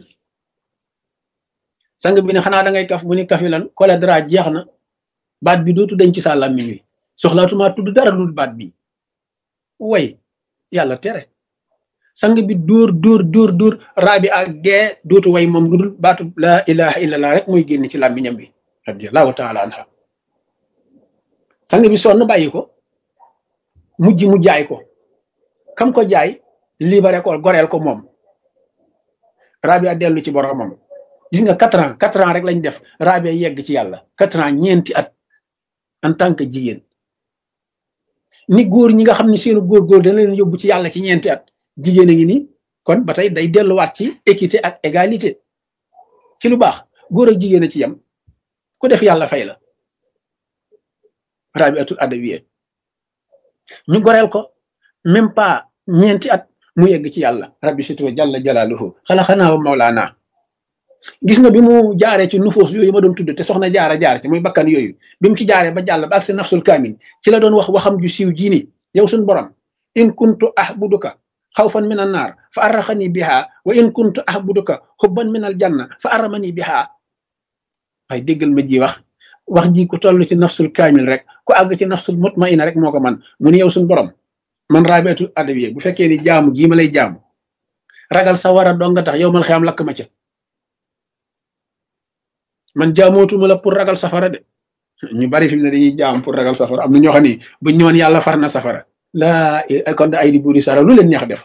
sang bi ne xanaa da ngay kaf mu ni kafi lan kole dara jeex na baat bi dootu dañ ci sa làmmiñ wi soxlaatuma tudd dara dul baat bi way yàlla tere sang bi dóor dóor dóor dóor raabi ak dee dootu way moom lu dul baatu laa ilaha illallah rek mooy génn ci làmmiñam bi radiallahu taala anha sang bi sonn bàyyi ko mujj mu jaay ko kam ko jaay libéré ko goreel ko moom rabia dellu ci boromam gis nga quatre ans quatre ans rek lañ def rabia yegg ci yàlla quatre ans ñeenti at en tant que jigéen ni góor ñi nga xam ne seenu góor góor dana leen yóbbu ci yàlla ci ñeenti at jigéen a ngi ni kon ba tey day delluwaat ci équité ak égalité ci lu baax góor ak jigéen a ci yem ku def yàlla fay la rabiatul adawiya ñu goreel ko même pas ñeenti at mu yegg ci yàlla rabbi situ jalla jalaaluhu xalaxanaa wa mawlaana gis nga bi mu jaaree ci nufoos yooyu ma doon tudd te soxna jaara jaar ci muy bakkan yooyu bi mu ci jaaree ba jàll ba ak si nafsul kaamin ci la doon wax waxam ju siiw jii ni yow suñ borom in kuntu ahbuduka xawfan min an naar fa arraxani biha wa in kuntu ahbuduka xubban min al janna fa arramani biha waaye déggal ma ji wax wax ji ku toll ci nafsul kaamil rek ku àgg ci nafsul mutmaina rek moo ko man mu ni yow suñ borom man rabiatul adawiya bu fekkee ni jaamu gii ma lay jaamu ragal sa war a dong nga tax yow man xam lakk ma ca man jaamootuma la pour ragal safara de ñu bari fi mu ne dañuy jaam pour ragal safara am na ñoo xam ni buñ ñëwoon yàlla far na safara laa kon ay di buuri sara lu leen neex def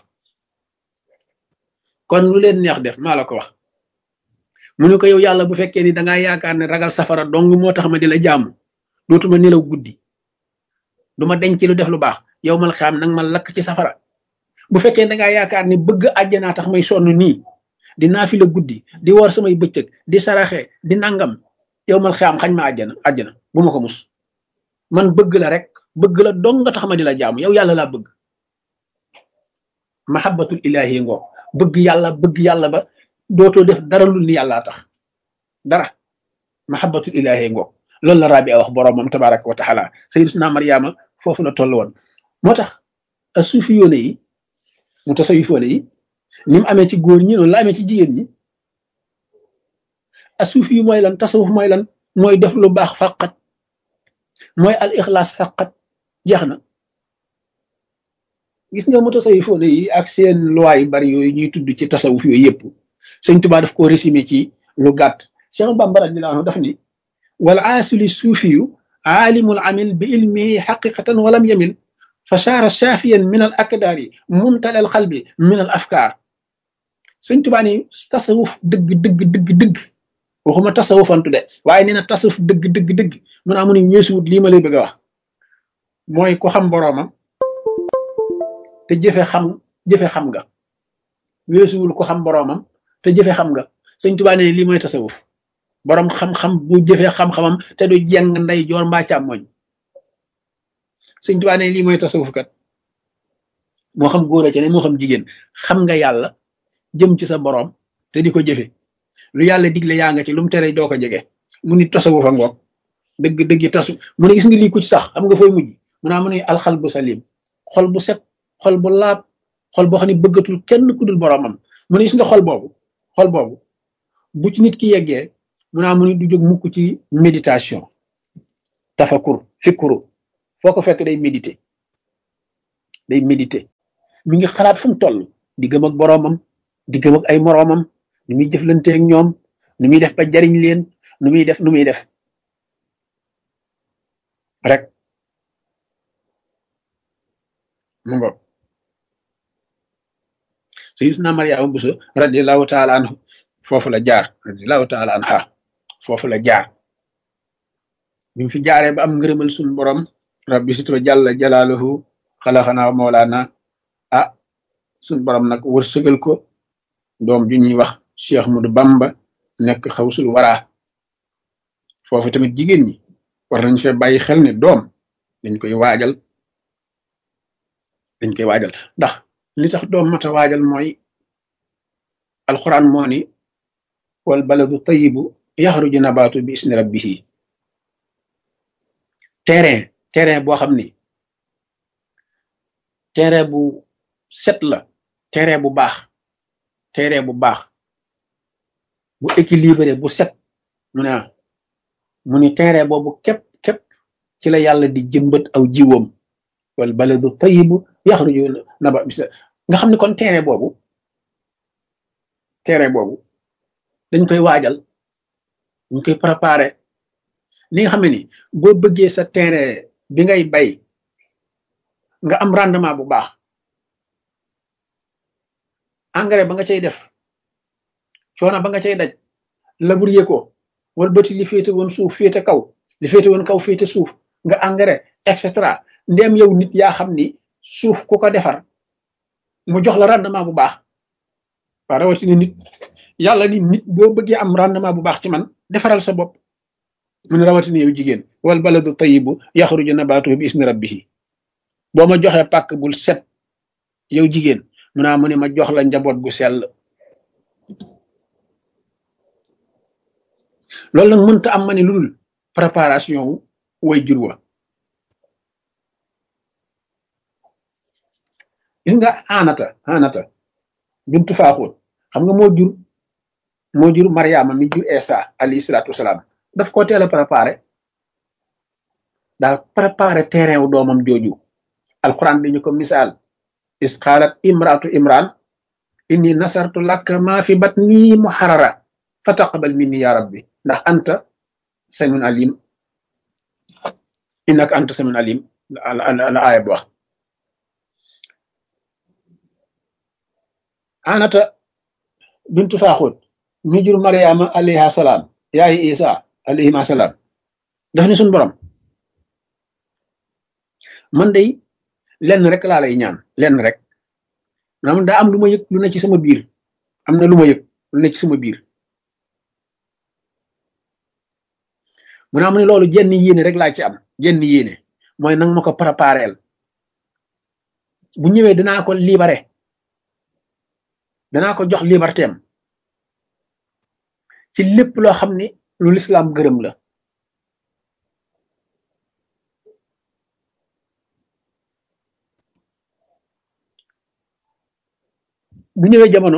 kon lu leen neex def maa la ko wax mu ne ko yow yàlla bu fekkee ni dangaa yaakaar ne ragal safara dong moo tax ma di la jaamu dootuma nelaw guddi du ma denc lu def lu baax yow mal xam nag ma lakk ci safara bu fekkee dangaa yaakaar ne bëgg àjjanaa tax may sonn nii di naafi la guddi di woor samay bëccëg di saraxe di nangam yow mal xam xañ ma àjjana àjjana bu ma ko mus man bëgg la rek bëgg la dong nga tax ma di la jaamu yow yàlla laa bëgg mahabbatul ilahi ngoo bëgg yàlla bëgg yàlla ba dootoo def dara lu ni yàllaa tax dara mahabbatul ilahi ngoo loolu la rabi a wax boroomam tabaraka wa taala sayyidatuna Maryama foofu la toll woon moo tax a suufi yoone yi mu tasawifoone yi ni mu amee ci góor ñi noonu la amee ci jigéen ñi a suufi yu mooy lan tasawuf mooy lan mooy def lu baax faqat mooy al ixlaas faqat jeex na gis nga mu tasawifoone yi ak seen loi yu bari yooyu ñuy tudd ci tasawuf yooyu yëpp sëñ Tuubaa daf ko résumé ci lu gàtt Cheikh Bamba radiyallahu anhu daf ni wal aasili suufiyu aalimul amil bi ilmihi xaqiqatan walam yamil fa saara saafiyan min al akdaari muntal al xalbi min al afkaar sëñ Tuubaa ni tasawuf dëgg dëgg dëgg dëgg waxuma tasawufantu de waaye nee na tasawuf dëgg dëgg dëgg mun naa mu ne weesuwut lii ma lay bëgg a wax mooy ko xam boroomam te jëfe xam jëfe xam nga weesuwul ko xam boroomam te jëfe xam nga sëñ Tuubaa ne lii mooy tasawuf boroom xam-xam bu jëfe xam-xamam te du jeng nday joor mbaa càmmoñ sëñ Tuubaa ne lii mooy tasawuf kat moo xam góor a ca ne moo xam jigéen xam nga yàlla jëm ci sa boroom te di ko jëfe lu yàlla digle yaa nga ci lu mu tere doo ko jege mu ni tasawufa ngoog dëgg dëgg tasu mu ne gis nga lii ku ci sax xam nga fooy mujj mu naa mu ne alxal bu salim xol bu set xol bu laab xol boo xam ne bëggatul kenn ku dul boroomam mu ne gis nga xol boobu xol boobu bu ci nit ki yeggee mu naa mu ni du jóg mukk ci méditation tafakur fikuru foo ko fekk day méditer day méditer mi ngi xalaat fu mu toll diggam ak boroomam diggam ak ay moroomam nu muy jëflante ak ñoom nu muy def ba jariñ leen nu muy def nu muy def rek mu ngoog sayyidina Mariama Buso radiyallahu taala anhu foofu la jaar radiyallahu taala anha foofu la jaar bi mu fi jaaree ba am ngërëmal suñu borom rabbi sitwa jàlla jalaaluhu xalaxanaa moolaana ah suñu borom nag wërsëgal ko doom ju ñuy wax Cheikh Mudu Bamba nekk xawsul waraa foofu tamit jigéen ñi war nañ fee bàyyi xel ne doom dañ koy waajal dañ koy waajal ndax li tax doom mata waajal mooy alxuraan moo ni wal baladu tayibu yaxruju nabaatu bi isni rabbihi terrain terrain boo xam ni terrain bu set la terrain bu baax terrain bu baax bu équilibré bu set mu ne mu ni terrain boobu képp képp ci la yàlla di jëmbat aw jiwam wal baladu tayibu yaxruju naba bis nga xam ne kon terrain boobu terrain boobu dañ koy waajal dañ koy préparer li nga xam ne ni boo bëggee sa terrain bi ngay bay nga am rendement bu baax engrais ba nga cay def coono ba nga cay daj labourer ko wala bëti li féete woon suuf féete kaw li féete woon kaw féete suuf nga engrais et cetera ndem yow nit yaa xam ni suuf ku ko defar mu jox la rendement bu baax waa rawatina nit yàlla ni nit boo bëggee am rendement bu baax ci man defaral sa bopp mun rawatina yow jigéen wal baladu tayibu yaxruju nabatuhu bi isni rabbihi boo ma joxee pàkk bul set yow jigéen mu naa mu ne ma jox la njaboot gu sell loolu nag mënta am ma ne lu dul préparation wu way jur wa gis nga anata anata bintu faaxoon xam nga moo jur moo jur mariama mi jur esa alayhi salaatu wasalaam daf ko teel a préparé daa préparé terrain wu doomam jooju alquran bi ñu ko misaal is qaalat imraatu imran inni nasartu laka ma fi batni muharrara fa taqabal minni ya rabbi ndax anta samiun alim innaka anta samiun alim la aaya bi wax anata bintu faaxut mi jur mariama alayha salaam yaayi isa alayhima salaam daf ni suñ borom man day lenn rek laa lay ñaan lenn rek maanaam daa am lu ma yëg lu ne ci sama biir am na lu ma yëg lu ne ci sama biir mu naa mu ne loolu jenn yéene rek laa ci am jenn yéene mooy nang ma ko prépareel bu ñëwee danaa ko libéré danaa ko jox liberté am ci lépp loo xam ne lu lislaam gërëm la bu ñëwee jamono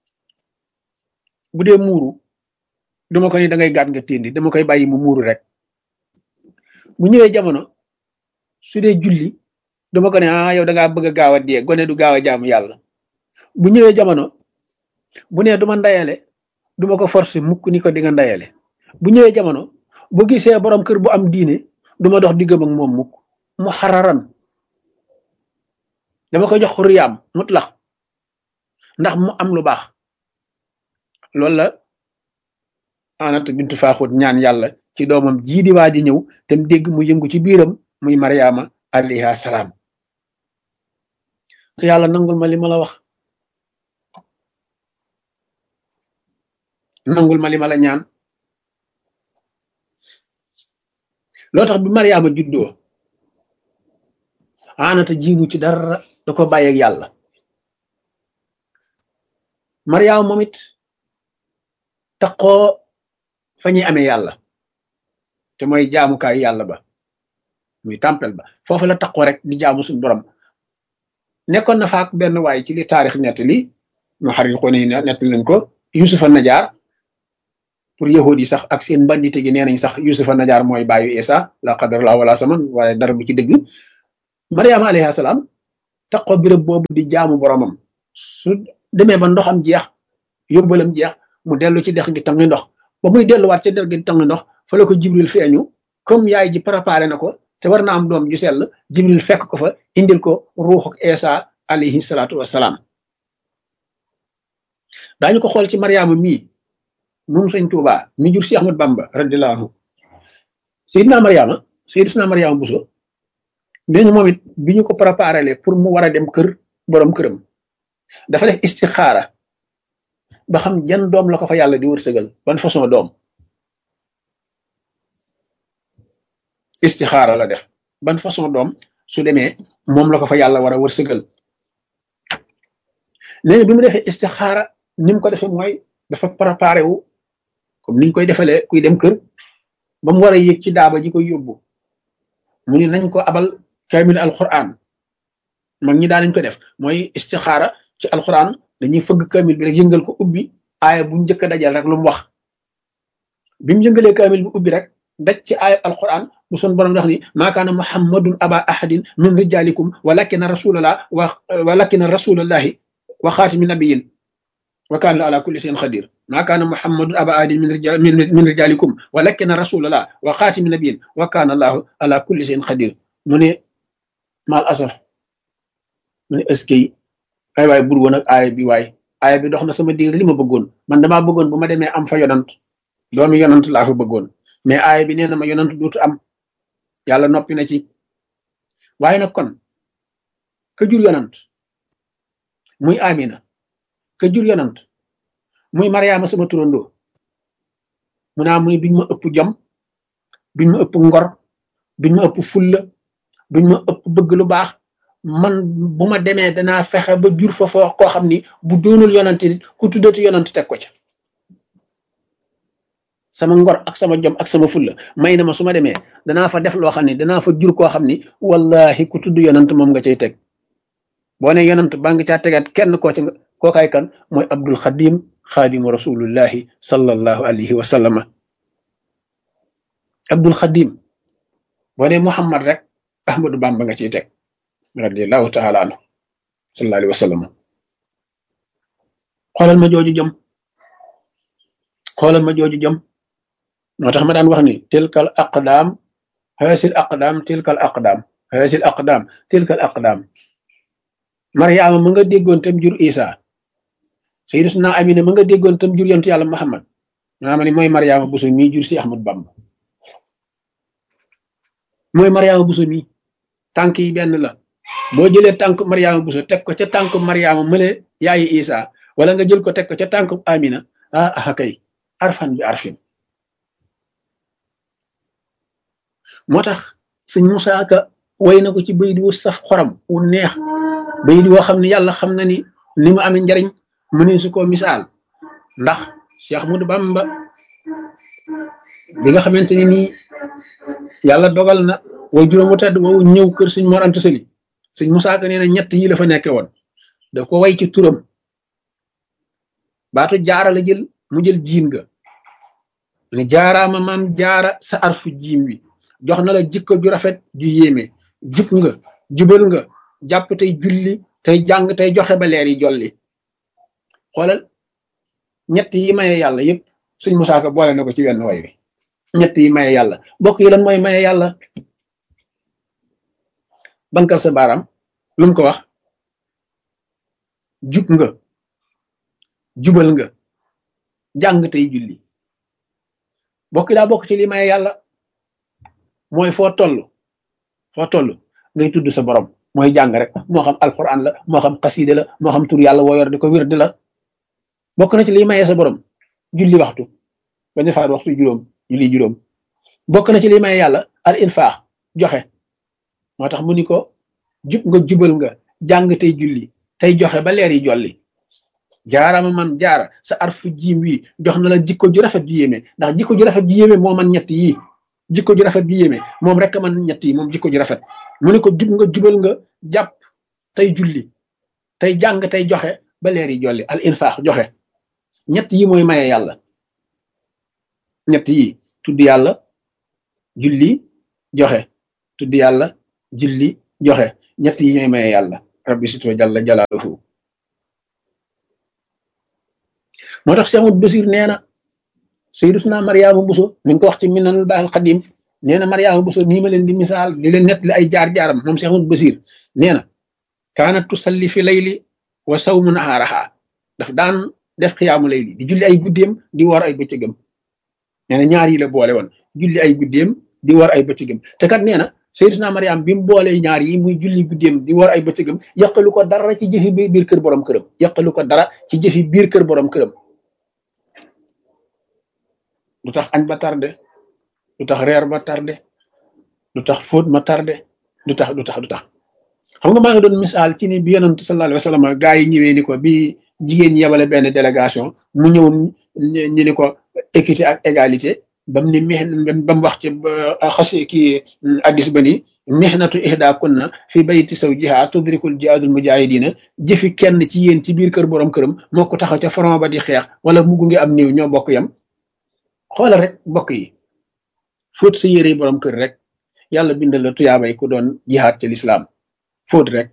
bu dee muuru dama ko ni da ngay gàtt nga téndi dama koy bàyyi mu muuru rek bu ñëwee jamono su dee julli dama ko ne ah yow da ngaa bëgg a gaaw a dee gone du gaaw a jaamu yàlla bu ñëwee jamono bu nee duma ndayale duma ko forcer mukk ni ko di nga ndayale bu ñëwee jamono bu gisee borom kër bu am diine duma dox diggam ak moom mukk mu xararan dama koy jox xuriyaam mutlax ndax mu am lu baax loolu la anat bintu faaxut ñaan yàlla ci doomam jii di waa ji ñëw te mu dégg mu yëngu ci biiram muy mariama alayha salaam yàlla nangul ma li ma la wax nangul ma li ma la ñaan loo tax bi mariama juddoo anata jiigu ci dara da ko bàyyi ak yàlla mariama moom it taqoo fa ñuy amee yàlla te mooy jaamukaayu yàlla ba muy tàmpel ba foofu la taqoo rek di jaamu suñu borom nekkoon na faak benn waay ci li taarix nett li mu xarit ko ni nett lañ ko yusufa najaar pour yahudi yi sax ak seen bandite gi nee nañ sax yusufa najaar mooy bàyyu isa la qadar la wala saman waaye dara du ci dëgg mariama alayhi salaam taqo birëb boobu di jaamu boromam su demee ba ndoxam jeex yóbbalam jeex mu dellu ci dex gi tangi ndox ba muy delluwaat ci dex gi tangi ndox fa la ko jibril feeñu comme yaay ji préparé na ko te war na am doom ju sell jibril fekk ko fa indil ko ruuxu isa alayhi salaatu wassalaam daañu ko xool ci mariama mii moom sëñ Tuuba mi jur si Ahmad Bamba radiyallahu anhu Seydina Mariama Seydina Mariama Buso nee ñu moom it bi ñu ko préparé pour mu war a dem kër borom këram dafa def istixaara ba xam jan doom la ko fa yàlla di wërsëgal ban façon doom istixaara la def ban façon doom su demee moom la ko fa yàlla war a wërsëgal léegi bi mu defee istixaara ni mu ko defee mooy dafa préparé wu comme niñ koy defalee kuy dem kër ba mu war a yéeg ci daaba ji koy yóbbu mu ni nañ ko abal kaamil alquran mag ñi daan nañ ko def mooy istixaara ci alquran dañuy fëgg kaamil bi rek yëngal ko ubbi aaya bu njëkk a dajal rek lu mu wax bi mu yëngalee kaamil bi ubbi rek daj ci aaya alquran bu sun borom wax ni maa kaana muhammadun aba ahadin min rijalikum walakina rasulallah wa walakina rasulallahi wa xaatimi nabiyin wa kaana ala kulli shay'in xadir maa kaana muhammadun aba ahadin min rijal min rijalikum walakina rasulallah wa xaatimi nabiyin wa kaana allahu ala kulli shay'in xadir mu ne maal asaf mu ne eskay ay waay bur woon ak aaya bi waay aaya bi dox na sama digg li ma bëggoon man damaa bëggoon bu ma demee am fa yonant doomi yonant laa fa bëggoon mais aaya bi nee na ma yonant duutu am yàlla noppi na ci waaye nag kon ka jur yonant muy amina ka jur yonant muy mariama sama turandoo mu naa mu ni duñ ma ëpp jom duñ ma ëpp ngor duñ ma ëpp fulla duñ ma ëpp bëgg lu baax man bu ma demee danaa fexe ba jur fa foo koo xam ni bu doonul yonant nit ku tuddati yonant teg ko ca sama ngor ak sama jom ak sama fulla may na ma su ma demee danaa fa def loo xam ne danaa fa jur koo xam ni wallahi ku tudd yonant moom nga cay teg boo ne yonant baa ngi caa tegaat kenn koo ci kookaay kan mooy abdul xadim xaadimu rasulullahi sallallahu alayhi wa sallama abdul xadim boo ne muhammad rek ahmadu bamba nga ciy teg radiallahu taala anhu sallallahu alayhi wa sallam xoolal ma jooju jom xoolal ma jooju jom moo tax ma daan wax ni tilkal aqdaam haasil aqdaam tilkal aqdaam haasil aqdaam tilkal aqdaam mariama ma nga déggoon tam jur isa sayyiduna amina ma nga déggoon tam jur yontu yàlla muhammad maa ma ni mooy mariama busu mii jur si ahmad bamba mooy mariama busu mii tànk yi benn la boo jëlee tànk mariama busu teg ko ca tànk mariama mële yaayi isa wala nga jël ko teg ko ca tànk amina ah ah kay arfan bi arfin moo tax sëñ Musaa Ka way na ko ci bayit wu saf xoram wu neex bayit woo xam ne yàlla xam na ni li mu amee njariñ mënee su ko misaal ndax Cheikh Ahmadou Bamba bi nga xamante ni nii yàlla dogal na way juróom wu tedd woowu ñëw kër sëñ Mor Anta Sali sëñ Musaa Ka nee na ñett yi la fa nekke woon daf ko way ci turam baatu jaara la jël mu jël jiin ga ne jaaraama maam jaara sa arfu jiim wi jox na la jikko ju rafet ju yéeme jub nga jubal nga jàpp tey julli tey jàng tey joxe ba leer yi jolli xoolal ñett yi maye yàlla yëpp suñ musaaka boole na ko ci wenn way wi ñett yi maye yàlla bokk yi lan mooy maye yàlla bankal sa baaraam lu mu ko wax jub nga jubal nga jàng tey julli bokki daa bokk ci li maye yàlla mooy foo toll foo toll ngay tudd sa borom mooy jàng rek moo xam alquran la moo xam xaside la moo xam tur yàlla woo yor di ko wirdi la bokk na ci liy maye sa borom julli waxtu bañ faat waxtu juróom julli juróom bokk na ci liy maye yàlla al infaax joxe moo tax mu ni ko jub nga jubal nga jàng tey julli tey joxe ba leer yi jolli jaarama man jaara sa arfu jiim wi jox na la jikko ju rafet ju yéeme ndax jikko ju rafet ju yéeme moo man ñett yii jikko ju rafet ju yéeme moom rek man ñett yi moom jikko ju rafet mu ne ko jub nga jubal nga jàpp tey julli tey jàng tey joxe ba leer yi jolli al infaax joxe ñett yi mooy maye yàlla ñett yi tudd yàlla julli joxe tudd yàlla julli joxe ñett yi ñooy maye yàlla rabbi sito jalla jalaaluhu moo tax Cheikh Ahmadou Basir nee na Sayyiduna Mariama Buso mi ngi ko wax ci Minanul Baaqil Qadiim nee na Mariama Buso nii ma leen di misaal di leen nettali ay jaar-jaaram moom Cheikh Ahmadou Basir nee na kaanat tusalli fi layli wa sawmu nahaaraha daf daan def xiyaamu layli di julli ay guddeem di war ay bëccëgam nee na ñaar yi la boole woon julli ay guddeem di war ay bëccëgam te kat nee na Sayyiduna Mariam bi mu boolee ñaar yi muy julli guddeem di war ay bëccëgam yàqalu ko dara ci jëfi biir kër borom këram yàqalu ko dara ci jëfi biir kër borom këram lu tax añ ba tardé lu tax reer ba tardé lu tax fóot ma tardé lu tax lu tax lu tax xam nga maa ngi doon misaal ci ni bi yonent sallallahu alayhi wa sallam gaa yi ñëwee ni ko bi jigéen ñi yebale benn délégation mu ñëw ñu ni ko équité ak égalité bam ni mex ba mu wax ci xasi kii addis ba ni mihnatu ihda kunna fi bayti zawjiha tudrikul jihaadul mujahidina jëfi kenn ci yéen ci biir kër borom këram moo ko taxaw ca front ba di xeex wala mu gunge am néew ñoo bokk yam xoolal rek bokk yi fóot sa yére borom kër rek yàlla bindal la tuyaabay ku doon jihaad ci lislaam fóot rek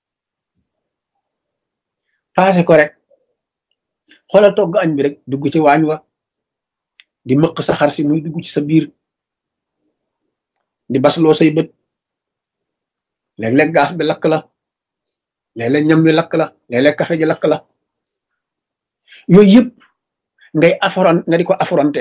paase ko rek xoolal togg añ bi rek dugg ci waañ wa di mëq sa xar si muy dugg ci sa biir di basloo say bët léeg-léeg gaas bi lakk la léeg-léeg ñam bi lakk la léeg-léeg café ji lakk la yooyu yëpp ngay affron nga di ko affronté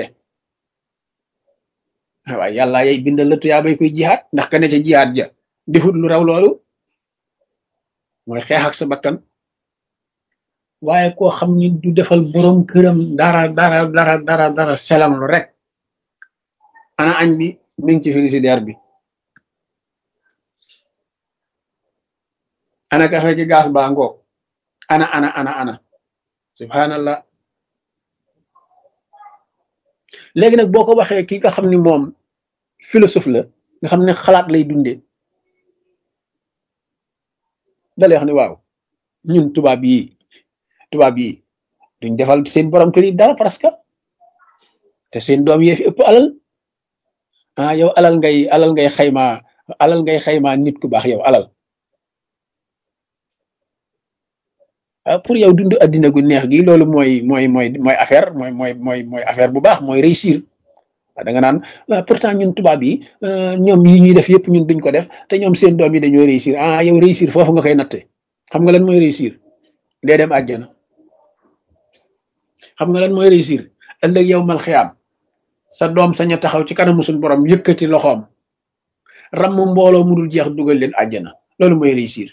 waaye yàlla yay bindal la tuyaabay koy jihaat ndax ka ne ca jihaat ja defut lu raw loolu mooy xeex ak sa bakkan waaye koo xam ni du defal borom këram dara dara dara dara dara selam lu rek ana añ bi mi ngi ci frigidaire bi ana kafe gi gaas baa ngoog ana ana ana ana subhanallah léegi nag boo ko waxee ki nga xam ni moom philosophe la nga xam ne xalaat lay dundee dalay wax ni waaw ñun tubaab yi tubaab yi duñ defal seen borom kër yi dara parce que te seen doom yee fi ëpp alal ah yow alal ngay alal ngay xayma alal ngay xayma nit ku baax yow alal ah pour yow dund addina gu neex gi loolu mooy mooy mooy mooy affaire mooy mooy mooy mooy affaire bu baax mooy réussir da nga naan pourtant ñun tubaab yi ñoom yi ñuy def yëpp ñun duñ ko def te ñoom seen doom yi dañoo réussir ah yow réussir foofu nga koy natte xam nga lan mooy réussir dee dem àjjana xam nga lan mooy réussir ëllëg yow mal xiyaam sa doom sañ a taxaw ci kanamu suñu borom yëkkati loxoom ram mbooloo mu dul jeex dugal leen àjjana loolu mooy réussir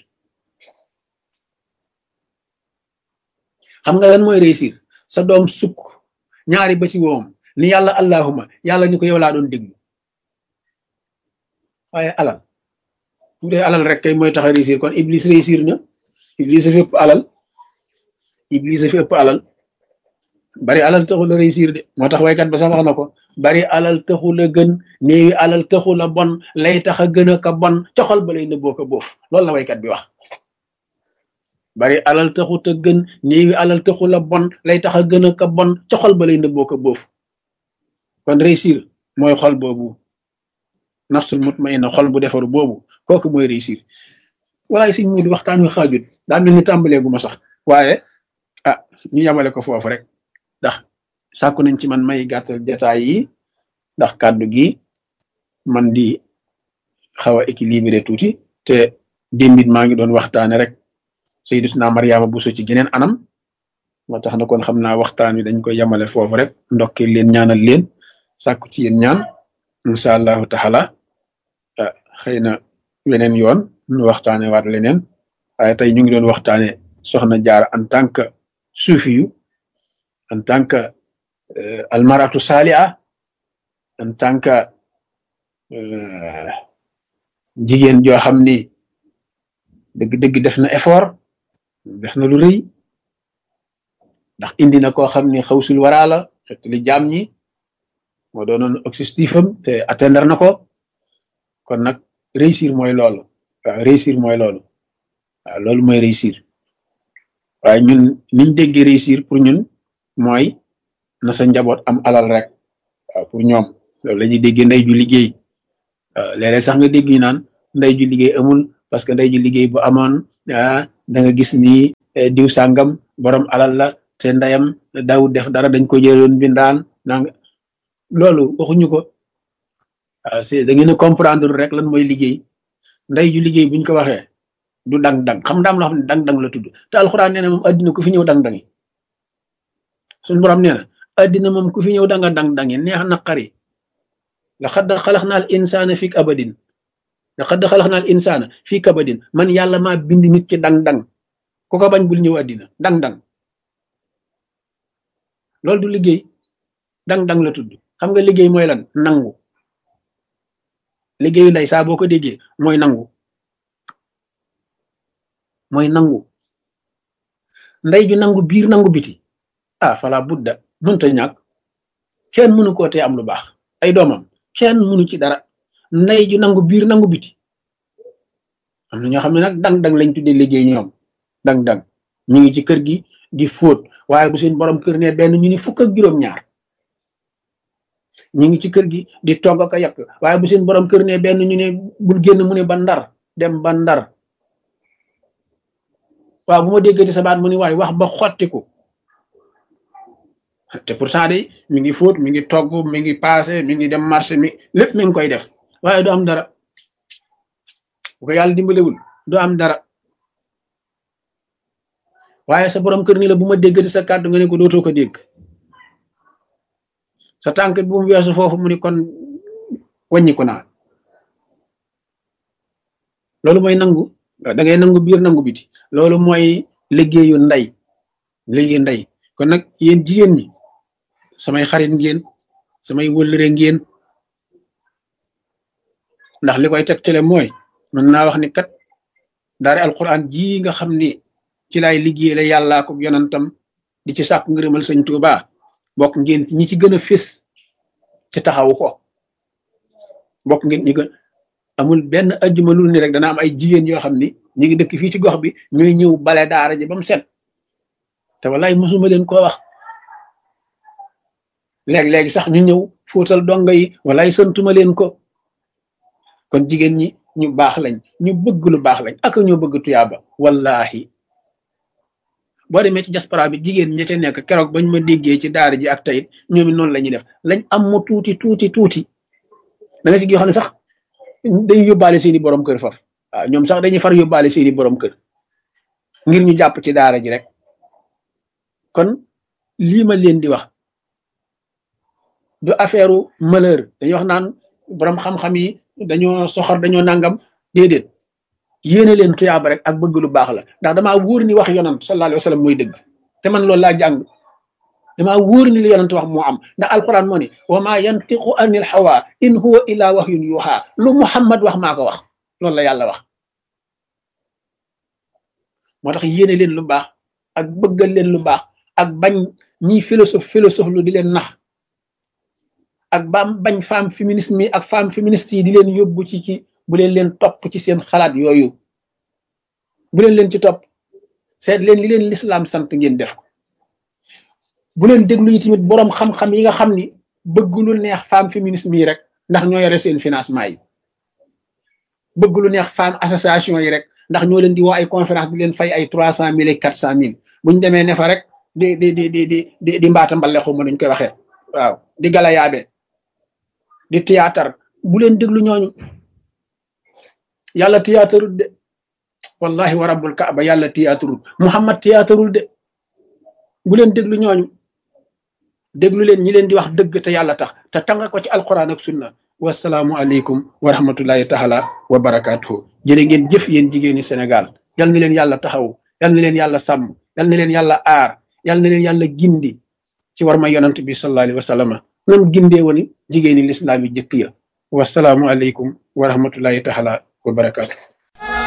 xam nga lan mooy réussir sa doom sukk ñaari ba ci woom ni yàlla allahuma yàlla ni ko yow laa doon déglu waaye alal bu dee alal rek kay mooy tax a réussir kon iblis réussir na iblis fi ëpp alal iblis fi ëpp alal bari alal taxul a réussir de moo tax waykat ba sax wax na ko bari alal taxul a gën néewi alal taxul a bon lay tax a gën a ka bon coxal ba lay nëbboo ko boof loolu la waykat bi wax bari alal taxut a gën néewi alal taxul a bon lay tax a gën a ka bon coxal ba lay nëbboo ko boof kon réussir mooy xol boobu nafsul mutmainna xol bu defaru boobu kooku mooy réussir walaay siñ mu di waxtaan wi xaajut daa mel ni tàmbaleegu ma sax waaye ah ñu yamale ko foofu rek ndax sàkku nañ ci man may gàttal jataay yi ndax kàddu gi man di xaw a équilibré tuuti te démbit maa ngi doon waxtaane rek Sayyiduna Mariama Buso ci geneen anam moo tax na kon xam naa waxtaan wi dañ koy yamale foofu rek ndokkee leen ñaanal leen sàkku ci yéen ñaan incha allahu taala xëy na weneen yoon ñu waxtaane waat leneen waaye tey ñu ngi doon waxtaane soxna Jaara en tant que suufiyu en tant que almaratu saaliha en tant que jigéen joo xam ni dëgg-dëgg def na effort def na lu rëy ndax indi na koo xam ni xawsul waraa la xet li jaam ñi moo doonoon objectif am te atteindre na ko kon nag réussir mooy loolu waaw réussir mooy loolu waaw loolu mooy réussir waaye ñun niñ déggee réussir pour ñun mooy na sa njaboot am alal rek waaw pour ñoom loolu la ñuy déggee ndey ju liggéey waaw léeg-léeg sax nga dégg ñu naan ndey ju liggéey amul parce que ndey ju liggéey bu amoon ah da nga gis ni diw sàngam borom alal la te ndeyam daawut def dara dañ ko jëloon bindaan nang loolu waxuñu ko waaw c'est da ngeen a comprendre rek lan mooy liggéey ndey ju liggéey buñ ko waxee du dang-dang xam ndaam loo xam ne dang-dang la tudd te alxuraan nee na moom addina ku fi ñëw dang-dangi suñu borom nee na addina moom ku fi ñëw danga dang-dangi neex naqari laqad xalaqna al insana fi kabadin laqad xalaqna al insana fi kabadin man yàlla maa bind nit ci dang-dang ku ko bañ bul ñëw addina dang-dang loolu du liggéey dang-dang la tudd xam nga liggéey mooy lan nangu liggéeyu ndey saa boo ko déggee mooy nangu mooy nangu ndey ju nangu biir nangu biti ah fala budda mënta ñàkk kenn mënu koo tee am lu baax ay doomam kenn mënu ci dara ndey ju nangu biir nangu biti am na ñoo xam ne nag dang-dang lañ tuddee liggéey ñoom dang-dang ñu ngi ci kër gi di fóot waaye bu seen borom kër ne benn ñu ni fukk ak juróom-ñaar ñu ngi ci kër gi di togg ak a yàq waaye bu seen borom kër ne benn ñu ne bul génn mu ne ba ndar dem ba ndar waaw bu ma déggati sa baat mu ni waay wax ba xottiku te pourtant de mi ngi fóot mi ngi togg mi ngi passé mi ngi dem marché mi lépp mi ngi koy def waaye du am dara bu ko yàlla dimbalewul du am dara waaye sa borom kër ni la bu ma déggati sa kàddu nga ne ko dootoo ko dégg sa tànk bu mu weesu foofu mu ni kon wàññiku naa loolu mooy nangu da ngay nangu biir nangu biti loolu mooy liggéeyu ndey liggéeyu ndey kon nag yéen jigéen ñi samay xarit ngeen samay wëllëre ngeen ndax li koy tegtale mooy mën naa wax ni kat daari alquran ji nga xam ni ci laay liggéey la yàllaa ko yonantam di ci sàkk ngërëmal sëñ Tuuba bokk ngeen ñi ci gën a fés ci taxawu ko bokk ngeen ñi gën amul benn ajjuma lu ni rek dana am ay jigéen yoo xam ni ñi ngi dëkk fii ci gox bi ñooy ñëw bale daara ji ba mu set te wallaay mosuma leen koo wax léeg-léegi sax ñu ñëw fóotal donga yi wallaay santuma leen ko kon jigéen ñi ñu baax lañ ñu bëgg lu baax lañ ak ñoo bëgg tuyaaba wallahi boo demee ci diaspora bi jigéen ñi ca nekk keroog bañ ma déggee ci daara ji ak tayit ñoom it noonu la ñuy def lañ am mu tuuti tuuti tuuti da nga si yoo xam ne sax day yóbbaale seeni borom kër faf waaw ñoom sax dañuy far yóbbaale seeni borom kër ngir ñu jàpp ci daara ji rek kon lii ma leen di wax du affaire malheur dañuy wax naan borom xam-xam yi dañoo soxor dañoo nangam déedéet yéene leen tuyaaba rek ak bëgg lu baax la ndax damaa wóor ni wax yonant sallallahu alayhi wa sallam mooy dëgg te man loolu laa jàng damaa wóor ni li yonant wax moo am ndax alquran moo ni wa ma yantiqu anil hawa in huwa illa wahyun yuha lu muhammad wax maa ko wax loolu la yàlla wax moo tax yéene leen lu baax ak bëggal leen lu baax ak bañ ñiy philosophe philosophe lu di leen nax ak baam bañ femme féminisme yi ak femme féministe yi di leen yóbbu ci ci bu leen leen topp ci seen xalaat yooyu bu leen leen ci topp seet leen li leen lislaam sant ngeen def ko bu leen déglu yi tamit boroom xam-xam yi nga xam ni bëgg lu neex femme féminisme yi rek ndax ñoo yore seen financement yi bëgg lu neex femme association yi rek ndax ñoo leen di woo ay conférence di leen fay ay trois cent mille et quatre cent mille buñ demee ne fa rek di di di di di di di mbaata mbale xuma nuñ koy waxee waaw di galayaabe di théâtre bu leen déglu ñooñu yàlla théâtreul de wallahi wa rabbul kaaba yàlla théâtreul muhammad théâtreul de bu leen déglu ñooñu déglu leen ñi leen di wax dëgg te yàlla tax te tanga ko ci alquran ak sunna wasalaamu aleykum wa rahmatullahi taala wa barakatuhu jërë ngeen jëf yéen jigéeni Sénégal yal na leen yàlla taxaw yal na leen yàlla sàmm yal na leen yàlla aar yal na leen yàlla gindi ci war ma yonant bi sallallahu alayhi wa sallama nam gindee woon jigéeni lislaam yi jëkk ya wasalaamu aleykum wa rahmatullahi taala wa barakatuhu